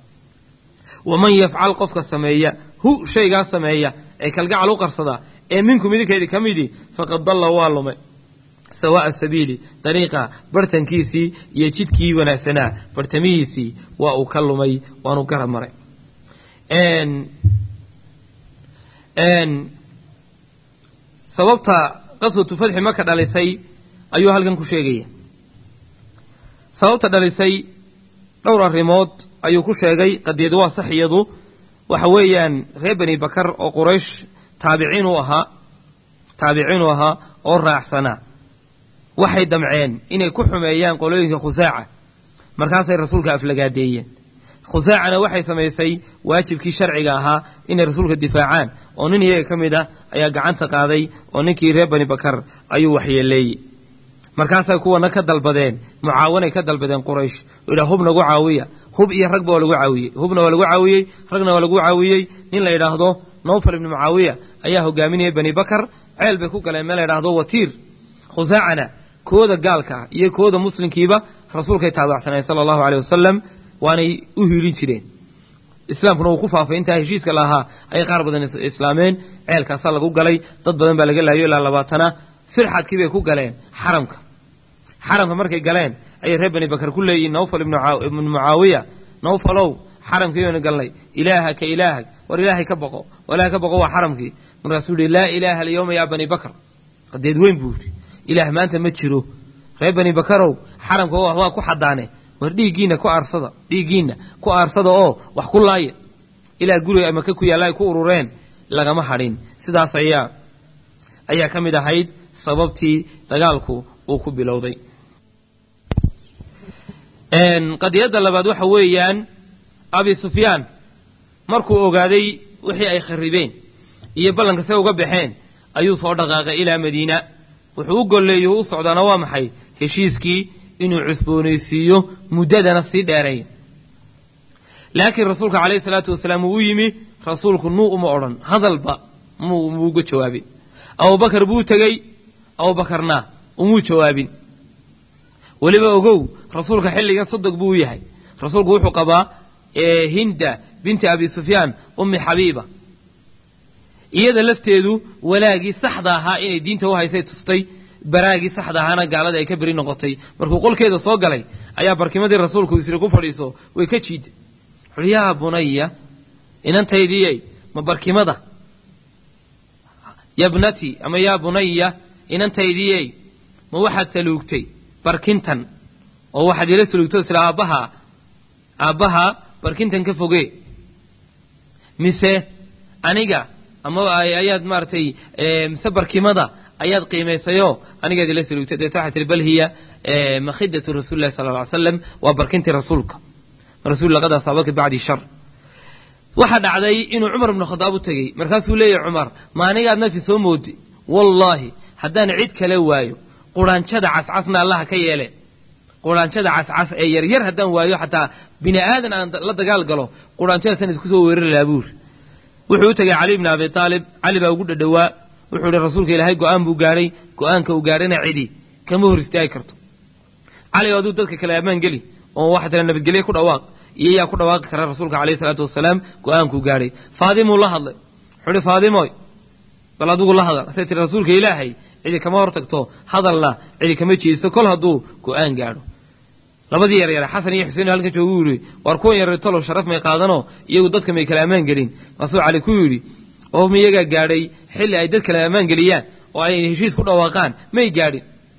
waman yafcal qofka sameeya hu shaygaa sameeya ee kalgacal u qarsada ee minkum idinkeedii ka midii faqad dalla waa lumay sawaa'a sabiili dariiqa bartankiisii iyo jidkii wanaagsanaa bartamihiisii waa uu ka lumay waanu garab maray sababta qaswatu fadxi maka dhalisay ayuu halkan ku sheegaya sababta dhalisay dhowr arrimood ayuu ku sheegay qadiyad waa sax iyadu waxa weeyaan reer bani bakar oo quraysh taabiciin u ahaa taabiciin u ahaa oo raacsanaa waxay damceen inay ku xumeeyaan qolooyinka khusaaca markaasay rasuulka aflagaadeeyeen khusaacana waxay samaysay waajibkii sharciga ahaa inay rasuulka difaacaan oo nin iyaga ka mid ah ayaa gacanta qaaday oo ninkii reer bani bakar ayuu waxyeeleeyey markaasay kuwana ka dalbadeen mucaawanay ka dalbadeen quraysh oo yidhaha hub nagu caawiya hub iyo ragba waa lagu caawiyey hubna waa lagu caawiyey ragna waa lagu caawiyey nin la yidhaahdo nowfal ibni mucaawiya ayaa hogaaminayay bani bakar ceel bay ku galeen meel la yidhaahdo watiir khusaacana kooda gaalka ah iyo kooda muslimkiiba rasuulkay taabacsaneen sala allahu aleyh wasalam waanay u hiilin jireen islaamkuna uu ku faafay intaa heshiiska lahaa ayay qaar badan islaameen ceelkaasaa lagu galay dad badan baa laga laayo ilaa labaatana firxadkii bay ku galeen xaramka xaramka markay galeen ayay reer bani bakar ku leeyihin nawfal ibnu mucaawiya nawfalow xaramkii baynu galnay ilaaha ka ilaahag war ilaahay ka boqo ilahay ka boqo waa xaramkii markaasuu yihi laa ilaaha alyawma yaa bani bakr qadeed weyn buu yidhi ilaah maanta ma jiro reer bani bakarow xaramka waa ku xadaane war dhiiggiinna ku aarsada dhiiggiinna ku aarsada oo wax ku laaya ilaa guriga maka ku yaalla ay ku urureen lagama hadhin sidaas ayaa ayaa ka mid ahayd sababtii dagaalku uu ku bilowday qadiyadda labaad waxa weeyaan abi sufyaan markuu ogaaday wixii ay kharibeen iyo ballanka se uga baxeen ayuu soo dhaqaaqay ilaa madiina wuxuu u golleeyo u socdaana waa maxay heshiiskii inuu cusboonaysiiyo muddadana sii dheereeya laakiin rasuulka calayhi salaatu wasalaam uu u yimi rasuulku nuu uma odhan hadalba muu muuga jawaabin abubakar buu tegey abubakarna umuu jawaabin weliba ogow rasuulka xilligan sodog buu u yahay rasuulku wuxuu qabaa hinda binti abi sufyaan ummi xabiiba iyada lafteedu walaagii saxda ahaa inay diinta u haysay tustay baraagii saxda ahaana gaalada ay ka beri noqotay markuu qolkeeda soo galay ayaa barkimadii rasuulku isri ku fadhiiso way ka jiida wuxuuhi yaa bunaya inantaydiyey ma barkimada yabnati ama yaa bunaya inantaydiyey ma waxaad saluugtay barkintan oo waxaad ila saluugtay isla aabbaha aabbaha barkintan ka fogee mise aniga ama ayaad maaragtay mise barkimada ayaad qiimaysayoo anigaad ila saluugtay deeta waxaa tihi bal hiya makhidatu rasuuli llahi sala lla ly slam waa barkintii rasuulka rasul laqad asaabaka bacdi shar waxaa dhacday inuu cumar ibnu khadaab u tegey markaasuu leeyahy cumar ma anigaad nafi soo moodi wallaahi haddaan cid kale waayo quraanjada cascasna allaha ka yeele quraanjada cascas ee yaryar haddaan waayo xataa bini aadan aan la dagaal galo quraanjadaasaan isku soo weerari lahaa buuri wuxuu u tegey cali bni abi aalib cali baa ugu dhadhowaa wuxuu ihi rasuulka ilaahay go-aan buu gaadhay go-aanka uu gaadhana cidi kama hor istaagi karto cali aduu dadka kale ammaan geli oo waxaa tira nabadgelye ku dhawaaq iyo yaa ku dhawaaqi kara rasuulka alayhi salaatu wasalaam go-aankuu gaadhay faadimuu la hadlay wuxuu ihi faadimoy bal adigu la hadal asay tiri rasuulka ilaahay cidi kama hor tagto hadalna cidi kama jeediso kol hadduu go-aan gaadho labadii yaryare xasan iyo xuseen halkan joogu yidhi waar kuwan yaryar tolow sharaf may qaadanoo iyagu dadka may kala ammaan gelin maasuu cali ku yidhi oo miyagaa gaadhay xilli ay dad kale ammaan geliyaan oo ay heshiis ku dhawaaqaan may gaadhin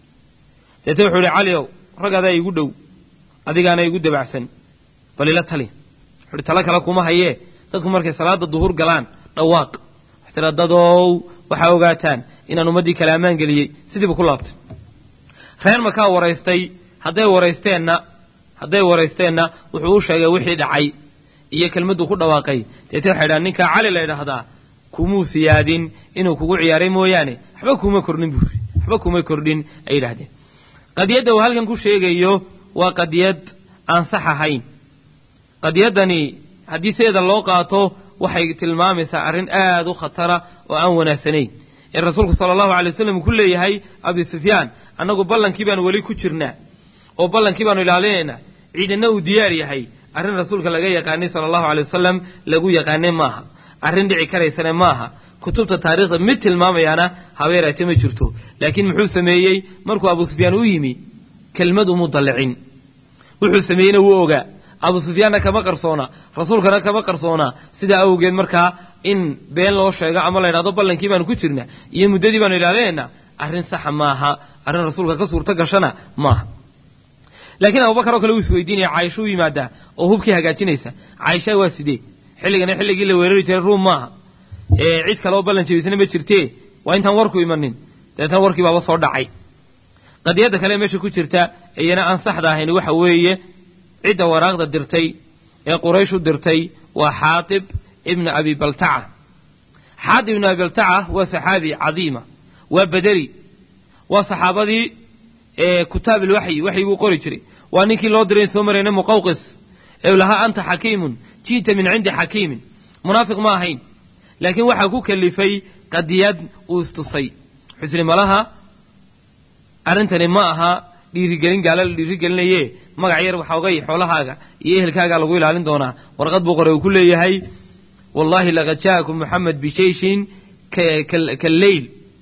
deete wuxuu ihi caliow rag adaa igu dhow adigaana igu dabacsan bal ila tali wuxuuhi talo kale kuma hayee dadku markay salaada duhur galaan dhawaaq wax tira dadow waxaa ogaataan inaan ummaddii kale ammaan geliyey sidiibu ku laabtay reer markaa waraystay hadday waraysteenna hadday waraysteenna wuxuu u sheegay wixii dhacay iyo kelmadduu ku dhawaaqay deete waxay dhahan ninkaa cali la ydhaahdaa kumuu siyaadin inuu kugu ciyaaray mooyaane waxba kuma kordhin buuri waxba kuma kordhin ay yidhahdeen qadiyadda uu halkan ku sheegayo waa qadiyad aan sax ahayn qadiyaddani haddii sideeda loo qaato waxay tilmaamaysaa arrin aad u khatara oo aan wanaagsanayn ee rasuulku sala allahu alay wasalam uu ku leeyahay abi sufyaan annagu ballankii baanu weli ku jirnaa oo ballankii baanu ilaalinaynaa ciidanna uu diyaar yahay arrin rasuulka laga yaqaanay sala allahu alay wasalam lagu yaqaanay maaha arrin dhici karaysana maaha kutubta taarikhda mid tilmaamayaana habeeraate ma jirto laakiin muxuu sameeyey markuu abu sufyaan u yimi kelmad umu dallicin wuxuu sameeyeyna wuu ogaa abu sufyaanna kama qarsoona rasuulkana kama qarsoona sidaa awgeed markaa in been loo sheego ama la ydhahdo ballankii baanu ku jirna iyo muddadii baanu ilaalinaynaa arrin saxa maaha arrin rasuulka ka suurto gashana maaha laakiin abubakar oo kale uu isweydiinaya caaisha u yimaadaa oo hubkii hagaajinaysa caaisha waa sidee xilligana xilligii la weerari jiray ruum maaha ee cid kale oo ballan jebisana ma jirtee waa intaan warku imanin dabeetana warkii baaba soo dhacay qadiyadda kale meesha ku jirta iyana aan saxda ahayn waxa weeye cidda waraaqda dirtay ee quraysh u dirtay waa xaatib ibna abi baltaca xaatib ibna abi baltaca waa saxaabi cadiima waa bederi waa saxaabadii kutaab ilwaxyi waxyiguu qori jiray waa ninkii loo diray soo marayna muqawqis ee lahaa anta xakiimun ji'ta min cindi xakiimin munaafiq ma ahayn laakiin waxaa ku kalifay qadiyad uu istusay xusni malaha arrintani ma aha dhiirigelin gaala la dhiirigelinaye magac yar waxoogay xoolahaaga iyo ehelkaagaa lagu ilaalin doonaa warqad buu qoray uu ku leeyahay wallaahi laqad ja'akum moxamed bishayshin kaleyl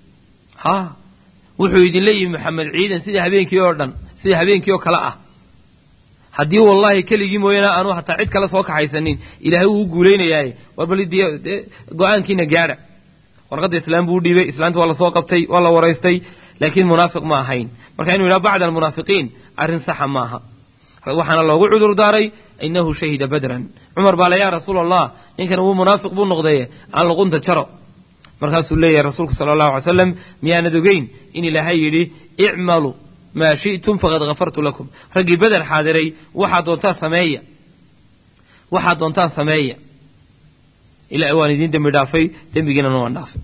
ha wuxuu idinla yimi moxamed ciidan sida habeenkii oo dhan sida habeenkii oo kale ah haddii wallaahi keligii mooyaane aanu hataa cid kale soo kaxaysanin ilaahay wuu u guulaynayaaye war bal go-aankiina gaadha warqadda islaam buu u dhiibay islaamta waa lasoo qabtay waa la waraystay laakiin munaafiq ma ahayn marka inuu yidhaha bacda almunaafiqiin arrin saxa maaha waxaana loogu cudur daaray inahu shahida badran cumar baa le yaa rasuul allah ninkan wuu munaafiq buu noqdaye aan luqunta jaro markaasuu leeyahay rasuulku sala allahu alay slam miyaanad ogeyn in ilaahay yidhi icmalu maa shi'tum faqad hafartu lakum raggii beder xaadiray waxaad doontaan sameeya waxaad doontaan sameeya ila waan idiin dembi dhaafay dembigiinana waan dhaafay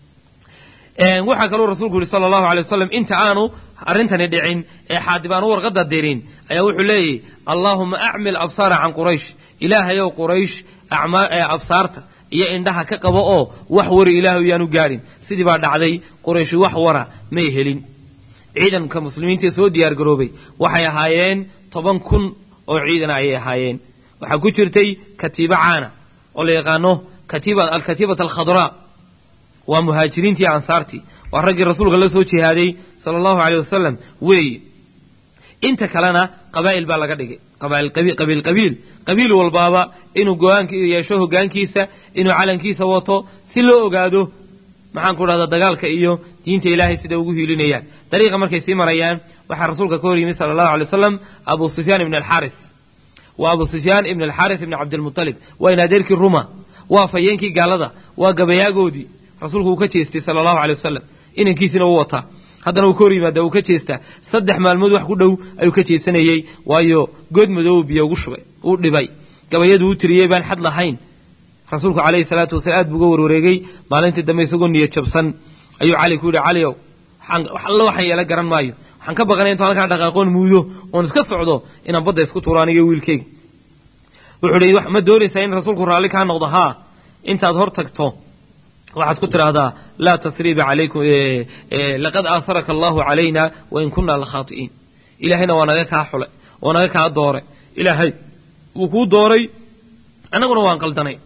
waxaa kaluu rasuulku yihi sala allahu alay wasalam inta aanu arrintani dhicin ee xaadib aanu warqadda dirin ayaa wuxuu leeyahy allaahuma acmil absaara can quraysh ilaahayow quraysh absaarta iyo indhaha ka qabo oo wax wari ilaahu yaanu gaadhin sidii baa dhacday qurayshi wax wara may helin ciidanka muslimiintaee soo diyaar garoobay waxay ahaayeen toban kun oo ciidana ayay ahaayeen waxaa ku jirtay katiibo caana oo la yaqaano katiiba alkatiibat alkhadraa waa muhaajiriintii ansaartii waa raggii rasuulka la soo jihaaday sala allahu aleyh wasalam weeye inta kalena qabaa'il baa laga dhigay qabiil qabiil qabiil walbaaba inuu go-aanka yeesho hogaankiisa inuu calankiisa wato si loo ogaado maxaan ku dhahdaa dagaalka iyo diinta ilaahay sida ugu hiilinayaan dariiqa markay sii marayaan waxaa rasuulka ka hor yimid sala allahu alay wasalam abu sufyaan ibn alxaaris waa abu sufyaan ibn alxaaris ibn cabdilmutalib waa in adeerkii ruma waa fayeenkii gaalada waa gabayaagoodii rasuulku uu ka jeestay sala allahu alay wasalam inankiisina u wataa haddana uu ka hor yimaada uu ka jeestaa saddex maalmood wax ku dhow ayuu ka jeesanayey waayo good madoobu biyo ugu shubay uu dhibay gabayadu u tiriyey baan xad lahayn rasuulku calayhi salaatu wasalaam aad buu uga warwareegay maalintii dambe isagoo niyo jabsan ayuu cali ku yidhi caliow alla waxaan yeela garan maayo waxaan ka baqanay intuu halkaa dhaqaaqoon muudo oon iska socdo inaan badda isku tuuro aniga wiilkeyga wuxuu hi ma doonaysaa in rasuulku raalli kaa noqdo haa intaad hor tagto waxaad ku tidhaahdaa laa tasriiba calaykum laqad aaharaka allahu calayna wain kunna la khaati'iin ilaahayna waa naga kaa xulay oo naga kaa dooray ilaahay wuu kuu dooray annaguna waan qaldanay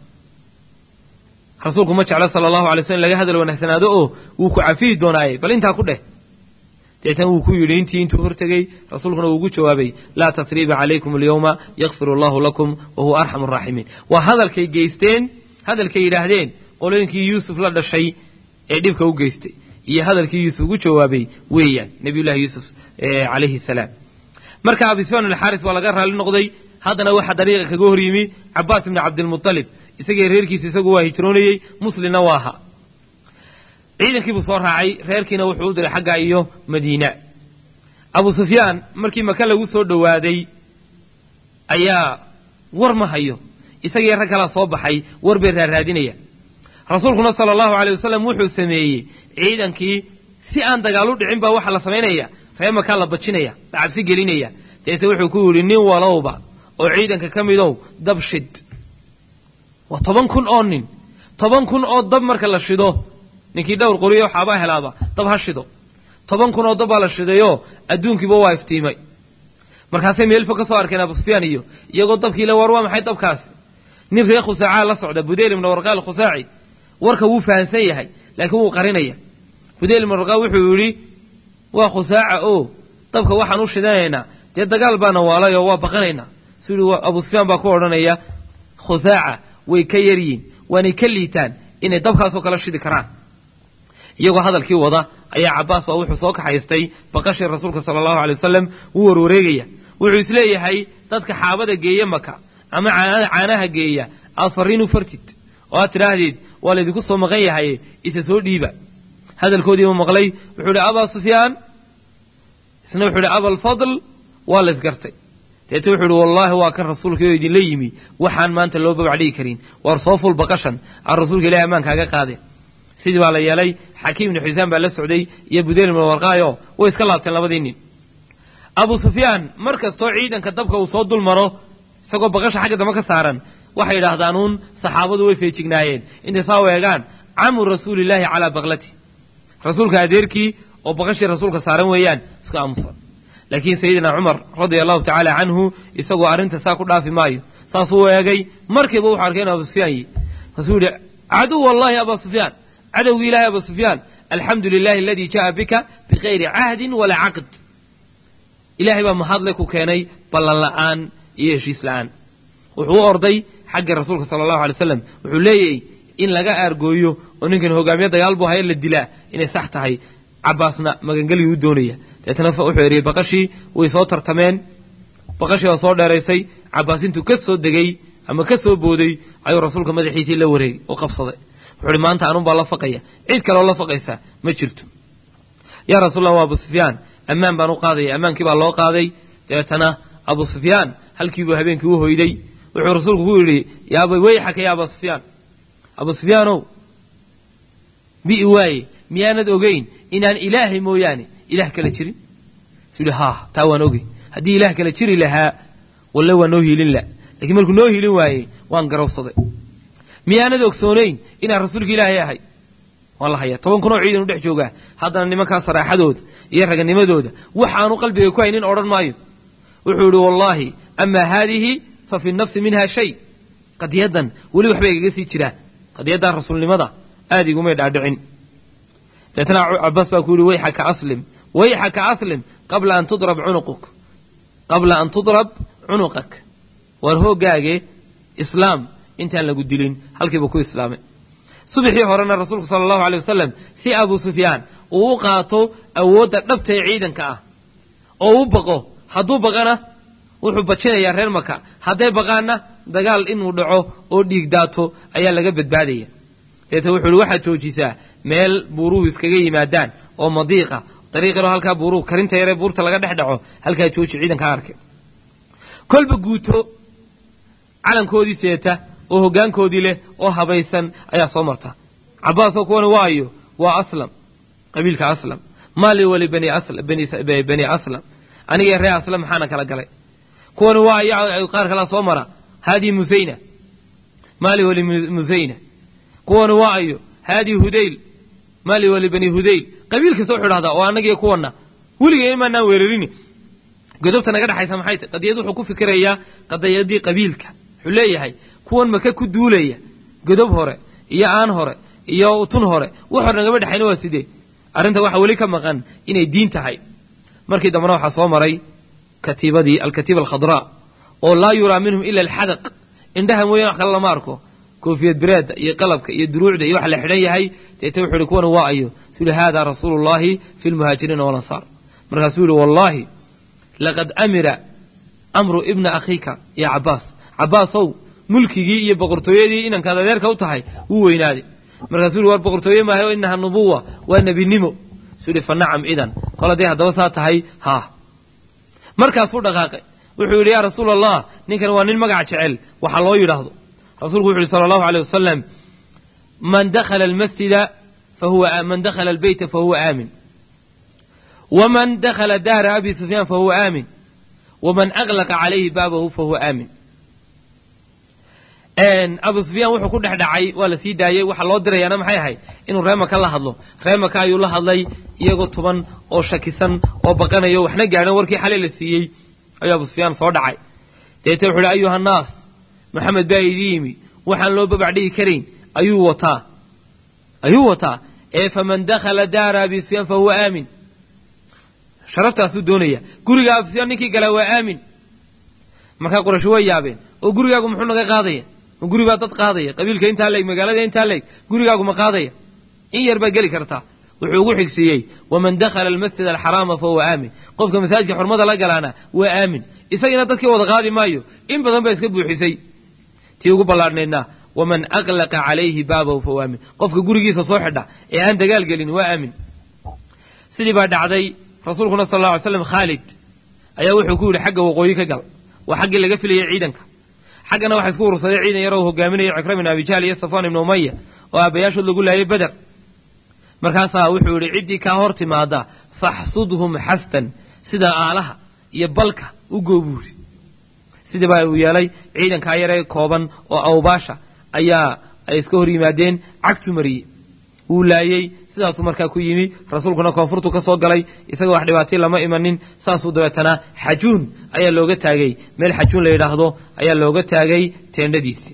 rasuulku ma jeclo sala allahu alay slm laga hadal wanaagsanaado oo wuu ku cafiyi doonaaye bal intaa ku dheh deetan wuu ku yidhi intii intuu hortegey rasuulkuna wuu ugu jawaabay laa tasriiba calaykum alyawma yakfir allahu lakum wa huwa arxamu araaximiin waa hadalkay geysteen hadalkay yidhaahdeen qolooyinkii yuusuf la dhashay ee dhibka u geystay iyo hadalkii yuusuf ugu jawaabay weeyaan nabiyullahi yuusuf calayhi salaam marka abisfaan alxaaris waa laga raalli noqday haddana waxaa dariiqa kaga hor yimi cabaas ibni cabdilmutalib isagii reerkiisa isagu waa hijroonayey muslimna waa ahaa ciidankii buu soo raacay reerkiina wuxuu u diray xagga iyo madiina abu sufyaan markii maka lagu soo dhowaaday ayaa war ma hayo isagii rag kalaa soo baxay war bay raaraadinaya rasuulkuna sala allahu aley wasalam wuxuu sameeyey ciidankii si aan dagaal u dhicin baa waxaa la samaynaya reer makaa la bajinaya la cabsi gelinaya deete wuxuu ku yidhi nin walowba oo ciidanka ka midow dab shid waa toban kun oo nin toban kun oo dab marka la shido ninkii dhowr qoriyo waxaabaa helaaba dab ha shido toban kun oo dab baa la shidayoo adduunkiiba waa iftiimay markaasay meelfo ka soo arkeen abu sufyaan iyo iyagoo dabkii le war waa maxay dabkaasi nin reer khusaacaa la socda budeyl ibna warqaal khusaaci warka wuu fahansan yahay laakiin wuu qarinaya budeyl ibna warqaal wuxuu yidhi waa khusaaca oo dabka waxaan u shidanaynaa dee dagaal baana waalay oo waa baqanaynaa suu yihi abu sufyaan baa ku odhanaya khusaaca way ka yaryiin waanay ka liitaan inay dabkaasoo kala shidi karaan iyagoo hadalkii wada ayaa cabaas baa wuxuu soo kaxaystay baqashii rasuulka sala allahu alay wasalam wuu warwareegaya wuxuu isleeyahay dadka xaabada geeya maka ama caanaha geeya aad farriin u fartid oo aad tidhaahdeed waa laydinku soo maqan yahay isa soo dhiiba hadalkoodiiba maqlay wuxuu ihi abaa sufyaan isna wuxuu ihi abalfadl waa la ysgartay deete wuxuu ihi wallaahi waa kan rasuulkii oo idinla yimi waxaan maanta loo babacdhigi karin waar soo ful baqashan aan rasuulka ilahi ammaan kaaga qaadeen sidii baa la yeelay xakiim ibnu xisaan baa la socday iyo budeyl ibnu warqaayo way iska laabteen labadii nin abu sufyaan mar kastoo ciidanka dabka uu soo dul maro isagoo baqasha xagga dambe ka saaran waxay yidhaahdaan uun saxaabadu way feejignaayeen intay saa weegaan camu rasuulillaahi calaa baqlati rasuulka adeerkii oo baqashii rasuulka saaran weeyaan isku aamusan laakiin sayidina cumar radia allahu tacaala canhu isagoo arrinta saa ku dhaafi maayo saasuu eegay markiiba wuxuu arkay inu abu sufyaan yihi kaasuu yidhi caduw allahi abaa sufyaan cadowgii ilahi abu sufyaan alxamdu lilahi aladii ja'a bika bikayri cahdin walaa caqd ilaahay baa mahadle ku keenay ballan la'aan iyo heshiis la'aan wuxuu u orday xagga rasuulka sala allahu alay slam wuxuu leeyahy in laga aargooyo oo ninkan hogaamiye dagaal buu haya la dilaa inay sax tahay cabaasna magangelyu u doonaya deetna wuxuu eriyey baqashii way soo tartameen baqashii waa soo dheeraysay cabaas intuu ka soo degay ama ka soo booday ayuu rasuulka madaxiisii la wareegay oo qabsaday wuxuu uhi maanta anun baa la faqaya cid kaloo la faqaysa ma jirto yaa rasuulallah waa abu sufyaan ammaan baan u qaadaya ammaankii baa loo qaaday dabeetana abu sufyaan halkiibuu habeenkii u hoyday wuxuu rasuulku ku yidhi yaaba weyxaka ya abaa sufyaan abu sufyaanow bi'i waaye miyaanad ogeyn inaan ilaahay mooyaane ilaah kale jirin suu yidhi haa taa waan ogey haddii ilaah kale jiri lahaa walle waa noo hiilin la lakiin markuu noo hiilin waayey waan garowsaday miyaanad ogsoonayn inaan rasuulka ilaahay ahay waan la hayaa toban kunoo ciidan u dhex joogaa haddana nimankaa saraaxadooda iyo raganimadooda waxaanu qalbiga ku haynin odhan maayo wuxuu yihi wallaahi amaa haadihi fa fi nafsi minha shay qadiyaddan weli waxbay igaga sii jiraan qadiyaddan rasuulnimada aad igumay dhaadhicin deetna cabaas baa ku yidhi wayxaka aslim wayxaka aslim qabla an tudrab cunuquk qabla an tudrab cunuqak waar hooggaage islaam intaan lagu dilin halkiiba ku islaamay subaxii horena rasuulku sala allahu alay wasalam si abu sufyaan uu u qaato awoodda dhabta ee ciidanka ah oo u baqo hadduu baqana wuxuu bajinayaa reer maka hadday baqaanna dagaal inuu dhaco oo dhiig daato ayaa laga badbaadaya deeta wuxuu ihi waxaad joojisaa meel buuruhu iskaga yimaadaan oo madiiqa dariiqiro halkaa buuruhu karinta yaree buurta laga dhex dhaco halkaa jooji ciidanka arkay kolba guuto calankoodii seeta oo hoggaankoodii leh oo habaysan ayaa soo marta cabbaasoo kuwani waayo waa aslam qabiilka aslam maali wali bani aslam anigee ree aslam maxaana kala galay kuwani waa ayaa qaar kalaa soo mara haadii musayna maali wali musayna kuwani waa ayo haadii hudayl maali wali bani hudayl qabiil kasta wuxuu dhahdaa oo annagiyo kuwanna weligeen maanaan weerarini godobta naga dhexaysa maxay tahy qadiyad wuxuu ku fikirayaa qadiyadii qabiilka wuxuu leeyahay kuwan maka ku duulaya godob hore iyo aan hore iyo tun hore wax hore nagama dhexayna waa sidee arrinta waxaa weli ka maqan inay diin tahay markii dambena waxaa soo maray katiibadii alkatiiba alkhadraa oo laa yuraa minhum ila alxadaq indhaha mooyaan wax kale lama arko koofiyad bireedda iyo qalabka iyo duruucda iyo wax la xidhan yahay deeta wuxuu ihi kuwani waa ayo suu yihi haadaa rasuulu llahi fi lmuhaajiriina walansaar markaasuu yihi wallaahi laqad amira amru ibna akhiika ya cabbaas cabbaasow mulkigii iyo boqortooyadii inankaad adeerka u tahay wuu weynaaday markaasuu yihi war boqortooye maahayo inaha nubuwa waa nebinimo suu yihi fa nacam idan kol hadday haddaba saa tahay haa markaasuu dhaqaaqay wuxuu yidhi yaa rasuula allah ninkan waa nin magac jecel waxa loo yidhaahdo rasuulku wuxu yidhi sala allahu aleyh wasalam man dakhala almasjida fahuwa man dakhala albeyta fahuwa aamin waman dakhala daara abi sufyaan fahuwa aamin waman aglaqa calayhi baabahu fahuwa aamin abu sufyaan wuxuu ku dhex dhacay waa la sii daayey waxaa loo dirayaana maxay ahayd inuu reemaka la hadlo reemaka ayuu la hadlay iyagoo tuban oo shakisan oo baqanayo waxna gaadhan warkii xalay la siiyey ayuu abu sufyaan soo dhacay deete wuxu uhi ayuha annaas maxamed baa idii yimi waxaan loo babac dhigi karayn ayuu wataa ayuu wataa ee faman dakhala daara abi sufyaan fahuwa aamin sharaftaasuu doonaya guriga abu sufyaan ninkii galaa waa aamin markaa quraysho way yaabeen oo gurigaagu muxuu naga qaadaya ma guri baa dad qaadaya qabiilka intaa leeg magaalada intaa leeg gurigaagu ma qaadaya in yar baa geli kartaa wuxuu ugu xigsiiyey waman dakhala almasjid alxaraama fahuwa aamin qofka masaajidka xurmada la galaana waa aamin isagina dadkii wada qaadi maayo in badan baa iska buuxisay tii ugu ballaadhnaydna waman aqlaqa calayhi baabahu fahuwa aamin qofka gurigiisa soo xidha ee aan dagaal gelin waa aamin sidii baa dhacday rasuulkuna sal alla alay slam khaalid ayaa wuxuu ku yidhi xagga waqooyi ka gal waa xaggii laga filayay ciidanka xaggana waxa isku urursaday ciidan yaroo hogaaminaya cikra bin abijahl iyo safwan ibnu umaya oo aabbayaashood lagu laayay beder markaasaa wuxuu yidhi ciddii kaa hor timaada faxsudhum xastan sida aalaha iyo balka u goobuuri sidii baa uu yeelay ciidankaa yaree kooban oo awbaasha ayaa ay iska hor yimaadeen cagtu mariyey wuu laayey sidaasuu markaa ku yimi rasuulkuna koonfurtu ka soo galay isaga wax dhibaatay lama imanin saasuu dabeetana xajuun ayaa looga taagay meel xajuun la yidhaahdo ayaa looga taagay teendhadiisii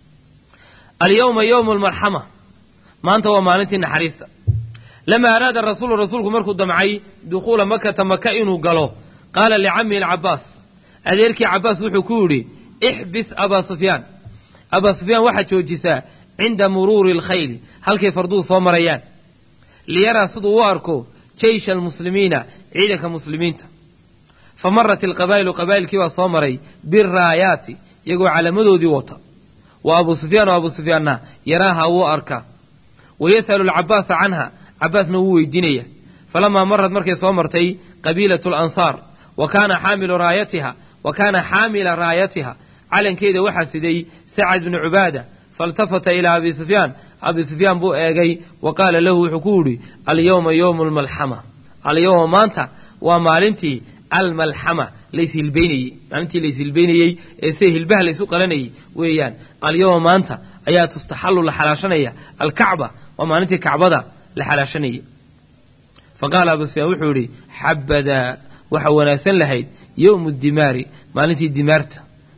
alyawma yowmu almarxama maanta waa maalintii naxariista lamaa araada rasuulu rasuulku markuu damcay dukhuula makata maka inuu galo qaala licamihi alcabaas adeerkii cabaas wuxuu ku yidhi ixbis abaa sufyaan abaa sufyaan waxaad joojisaa cinda muruuri alkhayli halkay farduhu soo marayaan liyaraa siduu u arko jeysha almuslimiina ciidanka muslimiinta fa marat alqabaa'ilu qabaa'ilkii baa soo maray biraayaati iyagoo calamadoodii wata wa abuu sufyaan oo abuu sufyaanna yaraaha wuu arkaa wa yas'alu alcabaasa canha cabaasna wuu weydiinaya falamaa marad markay soo martay qabiilatu alansaar wa kaana xaamilu raayatiha wa kaana xaamila raayatiha calankeeda waxaa siday sacad bnu cubaada faltafata ilaa abi sufyaan abi sufyaan buu eegay wa qaala lahu wuxuu ku yidhi alyawma yowmu almalxama alyawma maanta waa maalintii almalxama layshilbaynayey maalintii layshilbaynayey ee sida hilbaha laysu qalanayay weeyaan alyawma maanta ayaa tustaxallu la xalaashanaya alkacba waa maalintii kacbada la xalaashanayay fa qaala abu sufyaan wuxuu yidhi xabadaa waxa wanaagsan lahayd yowmu dimaari maalintii dimaarta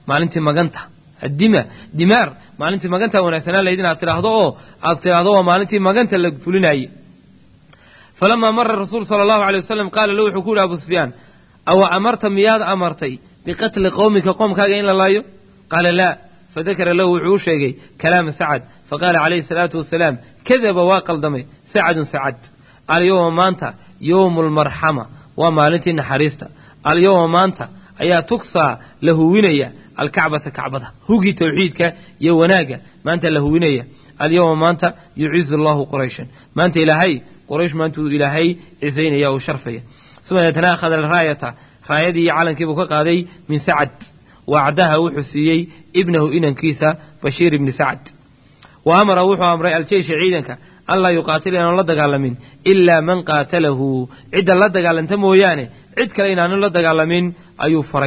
maalintii maganta dima dimaar maalintii maganta wanaagsanaan lahayd inaad tidhaahdo oo aad tidhaahdo waa maalintii maganta la fulinaayey falamaa mara rasuul sala allahu alay wasalam qaala lahu wuxuu ku yidhi abu sufyaan awa amarta miyaad amartay biqatli qowmika qoomkaaga in la laayo qaala laa fadakara lahu wuxuu u sheegay kalaama sacad faqaala calayhi salaatu wasalaam kadaba waa qaldamay sacadun sacad alyowma maanta yowmu lmarxama waa maalintii naxariista alyowma maanta ayaa tugsaa la huwinaya alkacbata kacbada hugii tawxiidka iyo wanaagga maanta la huwinaya alyowma maanta yucizu allahu qurayshan maanta ilaahay quraysh maantuu ilaahay cisaynaya oo sharfaya uma deetana akhada raayata raayadii iyo calankiibuu ka qaaday min sacad wacdaha wuxuu siiyey ibnahu inankiisa bashiir ibni sacad wa amara wuxuu amray aljeysha ciidanka anlaa yuqaatila inaanu la dagaalamin ilaa man qaatalahu cidda la dagaalanta mooyaane cid kale inaanu la dagaalamin ayuu faray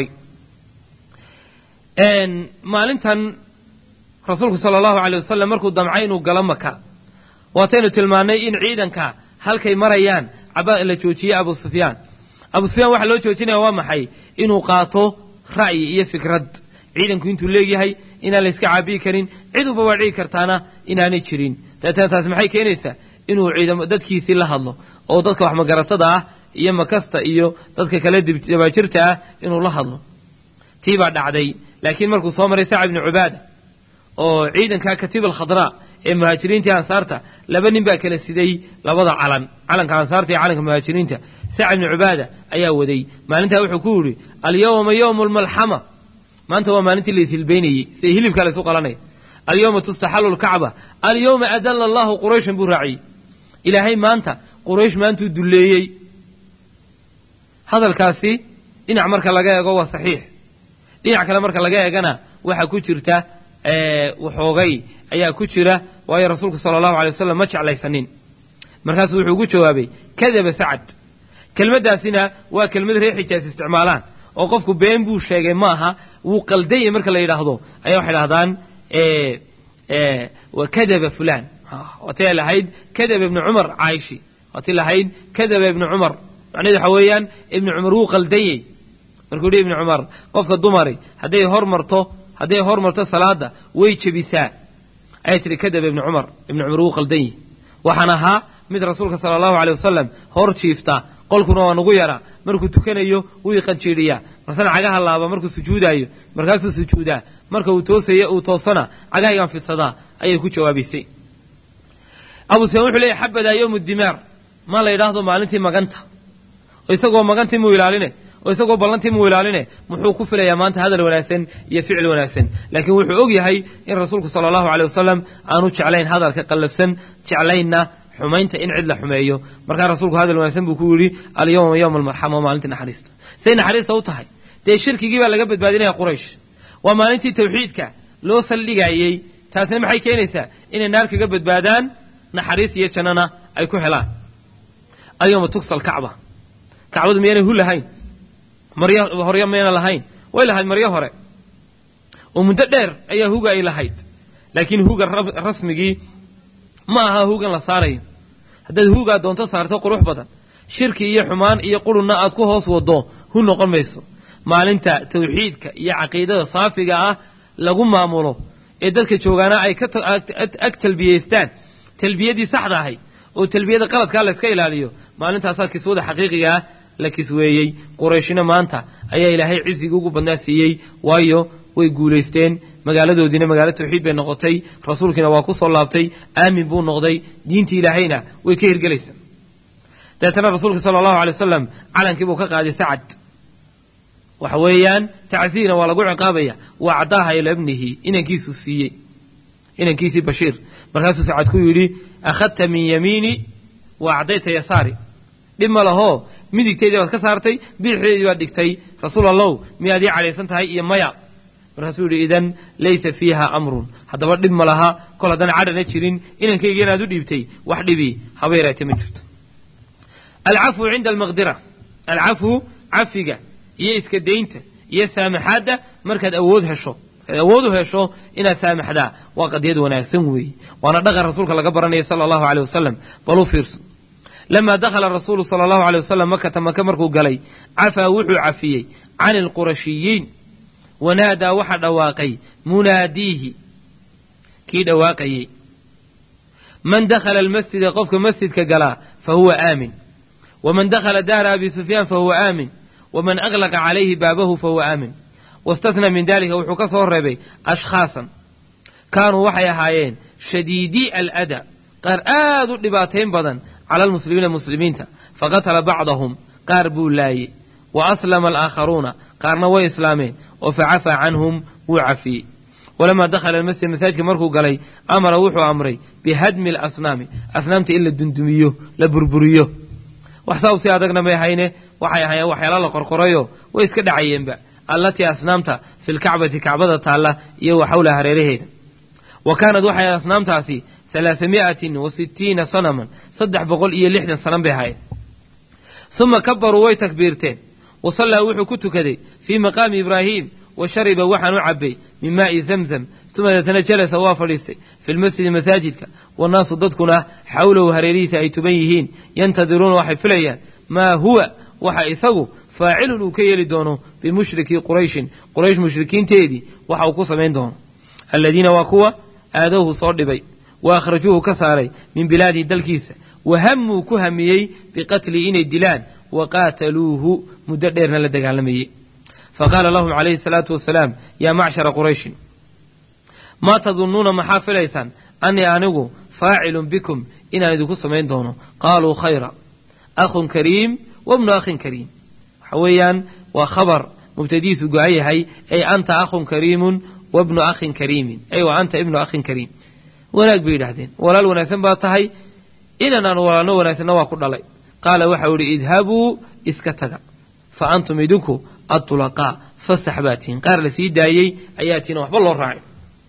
maalintan rasuulku sala allahu aley wasalam markuu damcay inuu galo maka waataynu tilmaannay in ciidanka halkay marayaan la joojiyey abu sufyaan abu sufyaan waxaa loo joojinaya waa maxay inuu qaato ra'yi iyo fikrad ciidanku intuu leegyahay inaan la yska caabiyi karin cid uba waa dhici kartaana inaanay jirin dabeetana taasi maxay keenaysaa inuu ciidamo dadkiisii la hadlo oo dadka wax magaratada ah iyo makasta iyo dadka kale dabaajirta ah inuu la hadlo tii baa dhacday laakiin markuu soo maray sacad ibnu cubaada oo ciidanka katiib alkhadraa ee muhaajiriinta iyo ansaarta laba nin baa kala siday labada calan calanka ansaarta iyo calanka muhaajiriinta sacad ibnu cubaada ayaa waday maalintaa wuxuu ku yidhi alyawma yowmu lmalxama maanta waa maalintii la ishilbaynayey sida hilibkaa la isu qalanaya alyawma tustaxalu lkacba alyawma adalla allahu qurayshan buu raaciyey ilaahay maanta quraysh maantuu dulleeyey hadalkaasi dhinac marka laga eego waa saxiix dhinac kale marka laga eegana waxaa ku jirta waxoogay ayaa ku jira waayo rasuulku sala allahu alay wasalam ma jeclaysanin markaasuu wuxuu ugu jawaabay kadaba sacad kelmaddaasina waa kelmad reer xijaas isticmaalaan oo qofku been buu sheegay ma aha wuu qaldayay marka la yidhaahdo ayaa waxay dhahdaan wa kadaba fulaan waatay lahayd kadaba ibnu cumar caayishi waatay lahayd kadaba ibnu cumar macnahedu waxa weeyaan ibnu cumar wuu qaldayey markuu yihi ibnu cumar qofka dumari hadday hormarto hadday hormarto salaada way jebisaa ayay tihi kadaba ibnu cumar ibnu cumar wuu qaldan yihi waxaan ahaa mid rasuulka sala allahu aley wasalam hor jiifta qolkuna waa nagu yaraa markuu tukanayo wuu iqanjiidhiyaa marsana cagaha laaba markuu sujuudaayo markaasuu sujuudaa marka uu toosaya uu toosana cagahaygaan fidsadaa ayay ku jawaabaysay abu sufyaan wuxuu leeyahy xabadaa yowmu dimaar ma la yidhaahdo maalintii maganta oo isagoo magantii muu ilaaline oo isagoo ballantii muu ilaaline muxuu ku filayaa maanta hadal wanaagsan iyo ficil wanaagsan laakiin wuxuu og yahay in rasuulku sala allahu aley wasalam aanu jeclayn hadalka qallafsan jeclaynna xumaynta in cid la xumeeyo markaa rasuulku hadal wanaagsan buu ku yidhi alyawma yowma almarxama waa maalintii naxariista say naxariista u tahay dee shirkigii baa laga badbaadinaya quraysh waa maalintii tawxiidka loo saldhigaayey taasina maxay keenaysaa inay naar kaga badbaadaan naxariis iyo jannana ay ku helaan alyawma tugsal kacba kacbadu miyaanay hu lahayn maryo horyo mayna lahayn way lahayd maryo hore oo muddo dheer ayaa huga ay lahayd laakiin huga rasmigii ma aha hugan la saarayo haddaad hugaa doonto saarto qurux badan shirki iyo xumaan iyo qurunna aad ku hoos waddo hu noqon mayso maalinta tawxiidka iyo caqiidada saafiga ah lagu maamulo ee dadka joogaana ay ka ag talbiyaystaan talbiyadii saxda ahayd oo talbiyada qaladkaa la yska ilaaliyo maalintaasaa kiswada xaqiiqiga ah la kisweeyey qurayshina maanta ayaa ilaahay cizigii ugu badnaa siiyey waayo way guulaysteen magaaladoodiina magaalo tawxiid bay noqotay rasuulkiina waa ku soo laabtay aamin buu noqday diintii ilaahayna way ka hirgelaysaa dabeetana rasuulka sala allahu alay wasalam calankii buu ka qaaday sacad waxa weeyaan tacsiina waa lagu ciqaabaya waa caddaaha ila ibnihi inankiisuu siiyey inankiisii bashiir markaasuu sacad ku yidhi akhadta min yamiini wa acdayta yasaari dhib ma lahoo midigteydii baad ka saartay bidixdeedii baad dhigtay rasuul allow miyaad ii cadhaysan tahay iyo maya markaasuu yidhi idan laysa fiiha amrun haddaba dhib ma laha kol haddana cadhana jirin inankayga inaad u dhiibtay wax dhibi haba yaraate ma jirto alcafwu cinda almaqdira alcafwu cafiga iyo iska daynta iyo saamaxaadda markaad awood hesho markaad awood u hesho inaad saamaxdaa waa qadiyad wanaagsan weeye waana dhaqan rasuulka laga baranaya sala allahu aleyh wasalam bal u fiirso lamaa dakhala rasuulu sala allahu aleyh wasalam makata maka markuu galay cafaa wuxuu cafiyey cani alqurashiyiin wanaadaa waxa dhawaaqay munaadiihi kii dhawaaqayey man dakhala almasjida qofka masjidka galaa fa huwa aamin waman dakhala daara abi sufyaan fa huwa aamin waman aglaqa calayhi baabahu fa huwa aamin wastathnaa min dalika wuxuu ka soo reebay ashkhaasan kaanuu waxay ahaayeen shadiidii alada qaar aad u dhibaatayn badan cala almuslimiina muslimiinta faqatala bacdahum qaar buu laayey wa aslama alaakharuuna qaarna way islaameen oo facafaa canhum wuu cafiyey walamaa dakhala almasjid masaajidka markuu galay amara wuxuu amray bihadmi alasnaami asnaamta in la dundumiyo la burburiyo wax saa u sii adagna may hayne waxay ahaayeen waxyaala la qorqorayo way iska dhacayeenba allatii asnaamta fi lkacbati kacbada taalla iyo wa xawlaha hareeraheeda wa kaanad waxay asnaamtaasi alaasamiatin wa sittiina sanaman saddex boqol iyo lixdan sanan bay ahaayeen uma kabaruu way takbiirteen wa sallaa wuxuu ku tukaday fii maqaami ibraahiim wa shariba waxaan u cabbay min maa'i zamzam uma deetana jalasa waa fadhiistay fi lmasjidi masaajidka wannaasu dadkuna xawlahu hareerihiisa ay tuban yihiin yantadiruuna waxay filayaan maa huwa waxa isagu faacilun uu ka yeeli doono bimushrikii qurayshin quraysh mushrikiinteedii waxa uu ku samayn doono aladiina waa kuwa aadowhu soo dhibay wa akhrajuuhu ka saaray min bilaadihi dalkiisa wa hammuu ku hamiyey biqatlii inay dilaan wa qaataluuhu muddo dheerna la dagaalamayey faqaala lahum calayhi salaatu wasalaam yaa macshara qurayshin maa tadunnuuna maxaa filaysaan annii anigu faacilun bikum inaan idinku samayn doono qaaluu khayra akhun kariim wabnu akhin kariim waxa weeyaan waa khabar mubtadiisu go-an yahay ay anta akhun kariimun wabnu akhin kariimin ay wa anta ibnu akhin kariim wanaag bay yidhaahdeen walaal wanaagsan baa tahay inan aan walaalno wanaagsanna waa ku dhalay qaala waxau idhi idhabuu iska taga fa antum idinku adulaqaa fasax baa tihiin qaar la sii daayey ayaa tihiin waxba loo raacay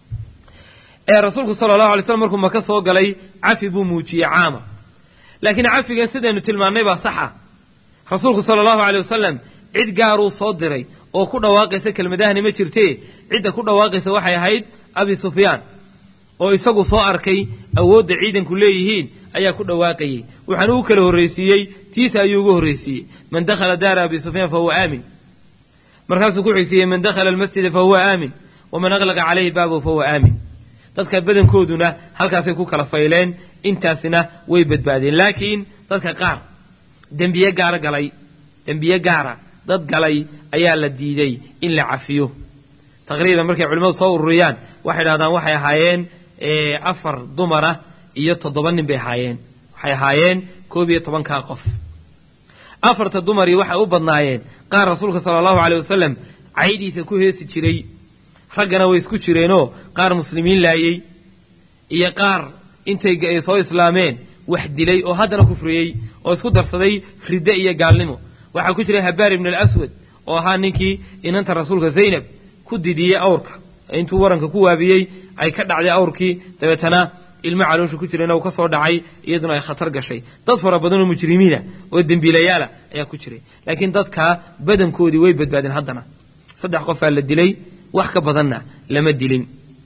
ee rasuulku sala allahu alay slam markuu maka soo galay cafi buu muujiyey caama laakiin cafigan sidaynu tilmaannay baa sax ah rasuulku sala allahu aley wasalam cid gaaruu soo diray oo ku dhawaaqaysa kelmadahani ma jirtee cidda ku dhawaaqaysa waxay ahayd abi sufyaan oo isagu soo arkay awoodda ciidanku leeyihiin ayaa ku dhawaaqayey waxaana u kala horraysiiyey tiisa ayuu ugu horraysiiyey man dakhala daara abi sufyaan fa huwa aamin markaasuu ku xigsiiyey man dakhala almasjida fa huwa aamin waman aglaqa calayhi baabahu fa huwa aamin dadka badankooduna halkaasay ku kala fayleen intaasina way badbaadeen laakiin dadka qaar dembiye gaara galay dembiye gaara dad galay ayaa la diiday in la cafiyo taqriiban markay culimmadu soo ururiyaan waxay dhahdaan waxay ahaayeen afar dumara iyo toddoba nin bay ahaayeen waxay ahaayeen koob iyo tobankaa qof afarta dumarii waxay u badnaayeen qaar rasuulka sala allahu aleyh wasalam caydiisa ku heesi jiray raggana way isku jireenoo qaar muslimiin laayey iyo qaar intay soo islaameen wax dilay oo haddana kufriyey oo isku darsaday ridde iyo gaalnimo waxaa ku jiray habaar ibn alaswad oo ahaa ninkii inanta rasuulka zaynab ku didiyey awrka intuu waranka ku waabiyey ay ka dhacday awrkii dabeetana ilmo caloosha ku jirayna uu ka soo dhacay iyaduna ay khatar gashay dad fara badan oo mujrimiina oo dembiilayaala ayaa ku jiray laakiin dadkaa badankoodii way badbaadeen haddana saddex qofaa la dilay wax ka badanna lama dilin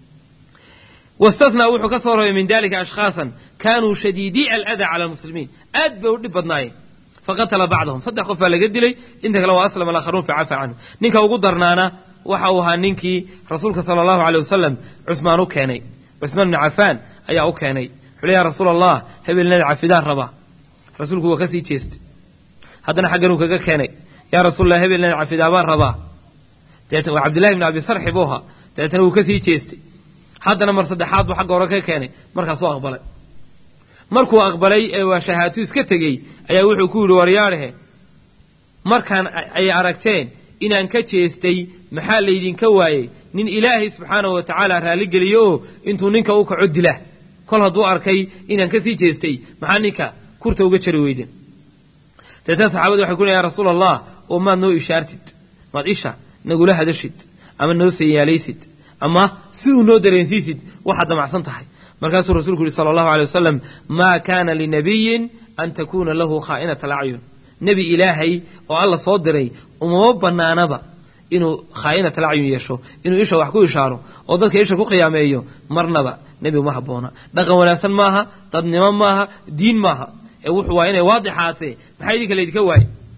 wastathnaa wuxuu ka soo rabay min dalika ashkhaasan kaanuu shadiidii aladaa cala almuslimiin aad bay u dhib badnaayeen faqatala bacdahum saddex qof baa laga dilay inta kale waa aslama alaakharuun facafa canhu ninka ugu darnaana waxa uu ahaa ninkii rasuulka sala allahu aleyh wasalam cusmaan u keenay cusmaan bni cafaan ayaa u keenay wuxuu le ya rasuul allah hebelnada cafidaan rabaa rasuulku waa ka sii jeestay haddana xagganuu kaga keenay yaa rasuulallah hebelnada cafidaabaan rabaa dabeetna waa cabdillahi bni abi sarxi buu ahaa dabeetna wuu ka sii jeestay haddana mar saddexaad buu xagga hore ka keenay markaasuu aqbalay markuu aqbalay ee waa shahaatu iska tegey ayaa wuxuu ku yidhi waryaadhehe markaan ay aragteen inaan ka jeestay maxaa laydinka waayey nin ilaahay subxaanahu wa tacaala raalligeliyo oo intuu ninka u kaco dila kol hadduu arkay inaan ka sii jeestay maxaa ninka kurta uga jari weydeen deetana saxaabadi waxay ku ya rasuul allah oo maad noo ishaartid maad isha nagula hadashid ama noo sayaalaysid ama si uu noo dareensiisid waxaad damacsan tahay markaasuu rasuulku yihi sala allahu alay wasalam maa kaana linabiyin an takuuna lahu khaa'inat alacyun nebi ilaahay oo alla soo diray umama bannaanaba inuu khaa'inat alacyun yeesho inuu isha wax ku ishaaro oo dadka isha ku qiyaameeyo marnaba nebi uma habboona dhaqan wanaagsan maaha dadnimo maaha diin maaha ee wuxuu waa inay waadixaatee maxaa idinka laydinka waaye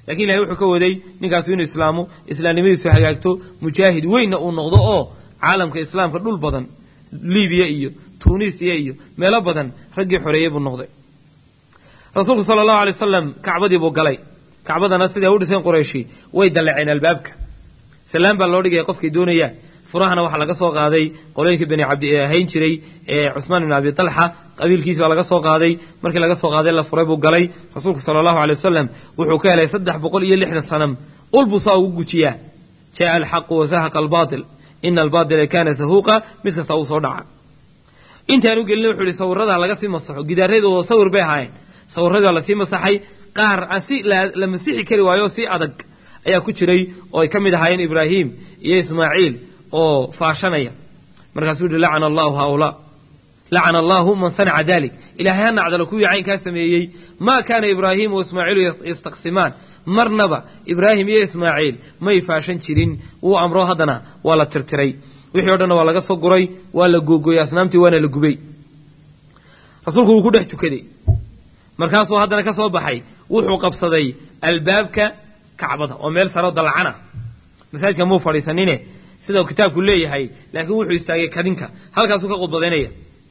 lakin ilahay wuxuu ka waday ninkaasu inuu islaamo islaamnimadiisu hagaagto mujaahid weynna uu noqdo oo caalamka islaamka dhul badan libiya iyo tunisiya iyo meelo badan raggii xoreeyey buu noqday rasuulku sala allahu alay wasalam kacbadii buu galay kacbadana siday u dhiseen qurayshi way dalleceen albaabka salaan baa loo dhigaya qofkay doonayaan furahana waxaa laga soo qaaday qolooyinkii bani cabdi ee ahayn jiray ee cusmaan ibn abi talxa qabiilkiisi baa laga soo qaaday markii laga soo qaaday la furay buu galay rasuulku sala allahu alay wasalam wuxuu ka helay saddex boqol iyo lixdan sanam ul buu saa ugu gujiyaa jaa alxaqu wasahaqa albaatil ina albaatila kaana sahuuqa mid kasta uu soo dhaca intaanu gelin wuxuu ihi sawirada laga sii masaxo gidaaradoodoo sawir bay ahaayeen sawirradii waa lasii masaxay qaar aan si la masixi kari waayo si adag ayaa ku jiray oo ay ka mid ahaayeen ibraahim iyo ismaaciil oo faashanaya markaasuu yihi lacana allahu haaulaa lacana allahu man sanaca dalik ilaahay ha nacdalo kuwii caynkaa sameeyey maa kaana ibraahimu waismaaciilu yastaqsimaan marnaba ibraahim iyo ismaaciil may faashan jirin wuu amro haddana waa la tirtiray wixii o dhanna waa laga soo guray waa la googooyey asnaamtii waana la gubay rasuulku wuu ku dhex tukaday markaasuu haddana ka soo baxay wuxuu qabsaday albaabka kacbada oo meel saroo dalacana masaajidka muu fadhiisanine sida kitaabku leeyahay laakiin wuxuu istaagay kadinka halkaasuu ka khudbadaynaya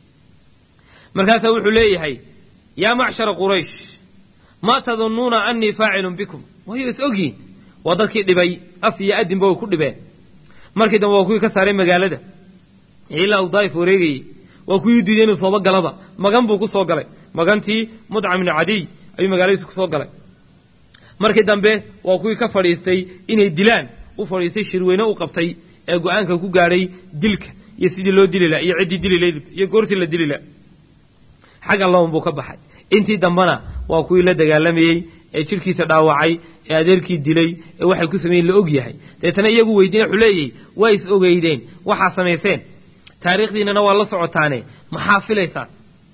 markaasaa wuxuu leeyahay yaa macshara quraysh maa tadunnuuna annii faacilun bikum wayo is ogyihin waa dadkii dhibay af iyo adinba way ku dhibeen markii dambe waa kuwii ka saaray magaalada ilaa uu daa'if wareegayey waa kuwii diiday inuu sooba galaba magan buu ku soo galay magantii mudcam ibnu cadiy ayuu magaaladiisa ku soo galay markii dambe waa kuwii ka fadhiistay inay dilaan u fadhiistay shirweyne u qabtay ee go-aanka ku gaadhay dilka iyo sidii loo dili laha iyo ciddii dili layd iyo goortii la dili laha xagga lown buu ka baxay intii dambena waa kuwii la dagaalamayey ee jidhkiisa dhaawacay ee adeerkii dilay ee waxay ku sameeyeen la og yahay deetana iyagu weydiina wuxuu leeyahy waa is ogeydeen waxaa samayseen taariikhdiinana waa la socotaane maxaa filaysaan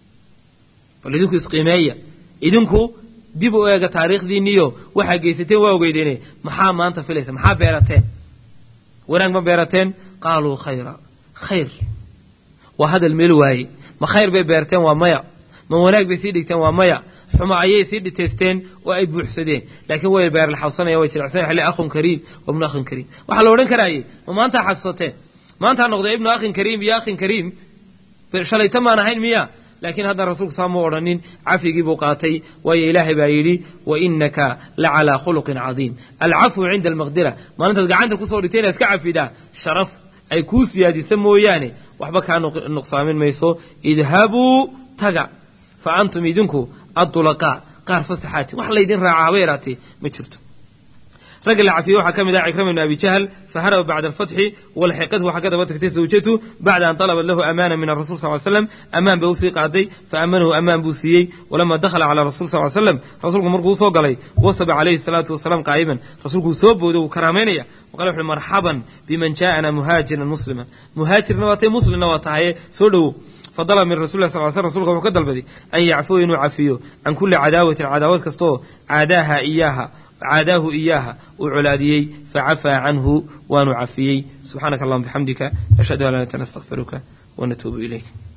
bal idinku isqiimeeya idinku dib u eega taariikhdiinniyo waxaa geysateen waa ogeydeene maxaa maanta filaysa maxaa beerateen wanaag ma beerateen qaaluu khayra khayr waa hadal meel waaye ma khayr bay beerteen waa maya ma wanaag bay sii dhigteen waa maya xuma ayay sii dhitaysteen oo ay buuxsadeen laakiin way beerlaxawsanaya way jilicsan xilli akhun kariim wa ibnu akhin kariim waxaa la odhan karaaye ma maantaa xasuusateen maantaa noqday ibnu akhin kariim iyo akhin kariim shalayta maan ahayn miya laakiin haddana rasuulku saa muu odhanin cafigii buu qaatay waayo ilaahay baa yidhi wa inaka la calaa khuluqin cadiim alcafwu cinda almaqdira maalintaad gacanta kusoo dhigtay inaad ka cafidaa sharaf ay kuu siyaadisa mooyaane waxba kaa nuqsaamin mayso idhabuu taga fa antum idinku addulaqaa qaar fasaxaati wax laydin raaca haba yaraatee ma jirto ragga la cafiyey waxaa ka mid ah cikrama ibn abi jahl faharaba bacda alfatxi walxiqathu waxaa ka daba tagtay zawjatu bacda an talabat lahu amaana min arasul sal slam amaan bay usii qaaday faamanahu amaan buu siiyey walama dakhala cala rasul sal slam rasuulku markuu usoo galay wasaba calayhi salaatu wasalaam qaa'iman rasuulkuu soo booday wuu karaamaynaya waqala wuxuui marxaban biman jaa'ana muhaajiran musliman muhaajirna waa tay muslimna waa tahaye soo dhowo fadala min rasul lah sal sl rsulka wuxuu ka dalbaday an yacfuwa inuu cafiyo can kulli cadaawatin cadaawad kastaoo caadaaha iyaaha caadaahu iyaaha uu colaadiyey facafaa canhu waanu cafiyey subxaanaka allahuma bixamdika nashhadu an laa ilaaha illa anta nastaghfiruka wa natuubu ilayk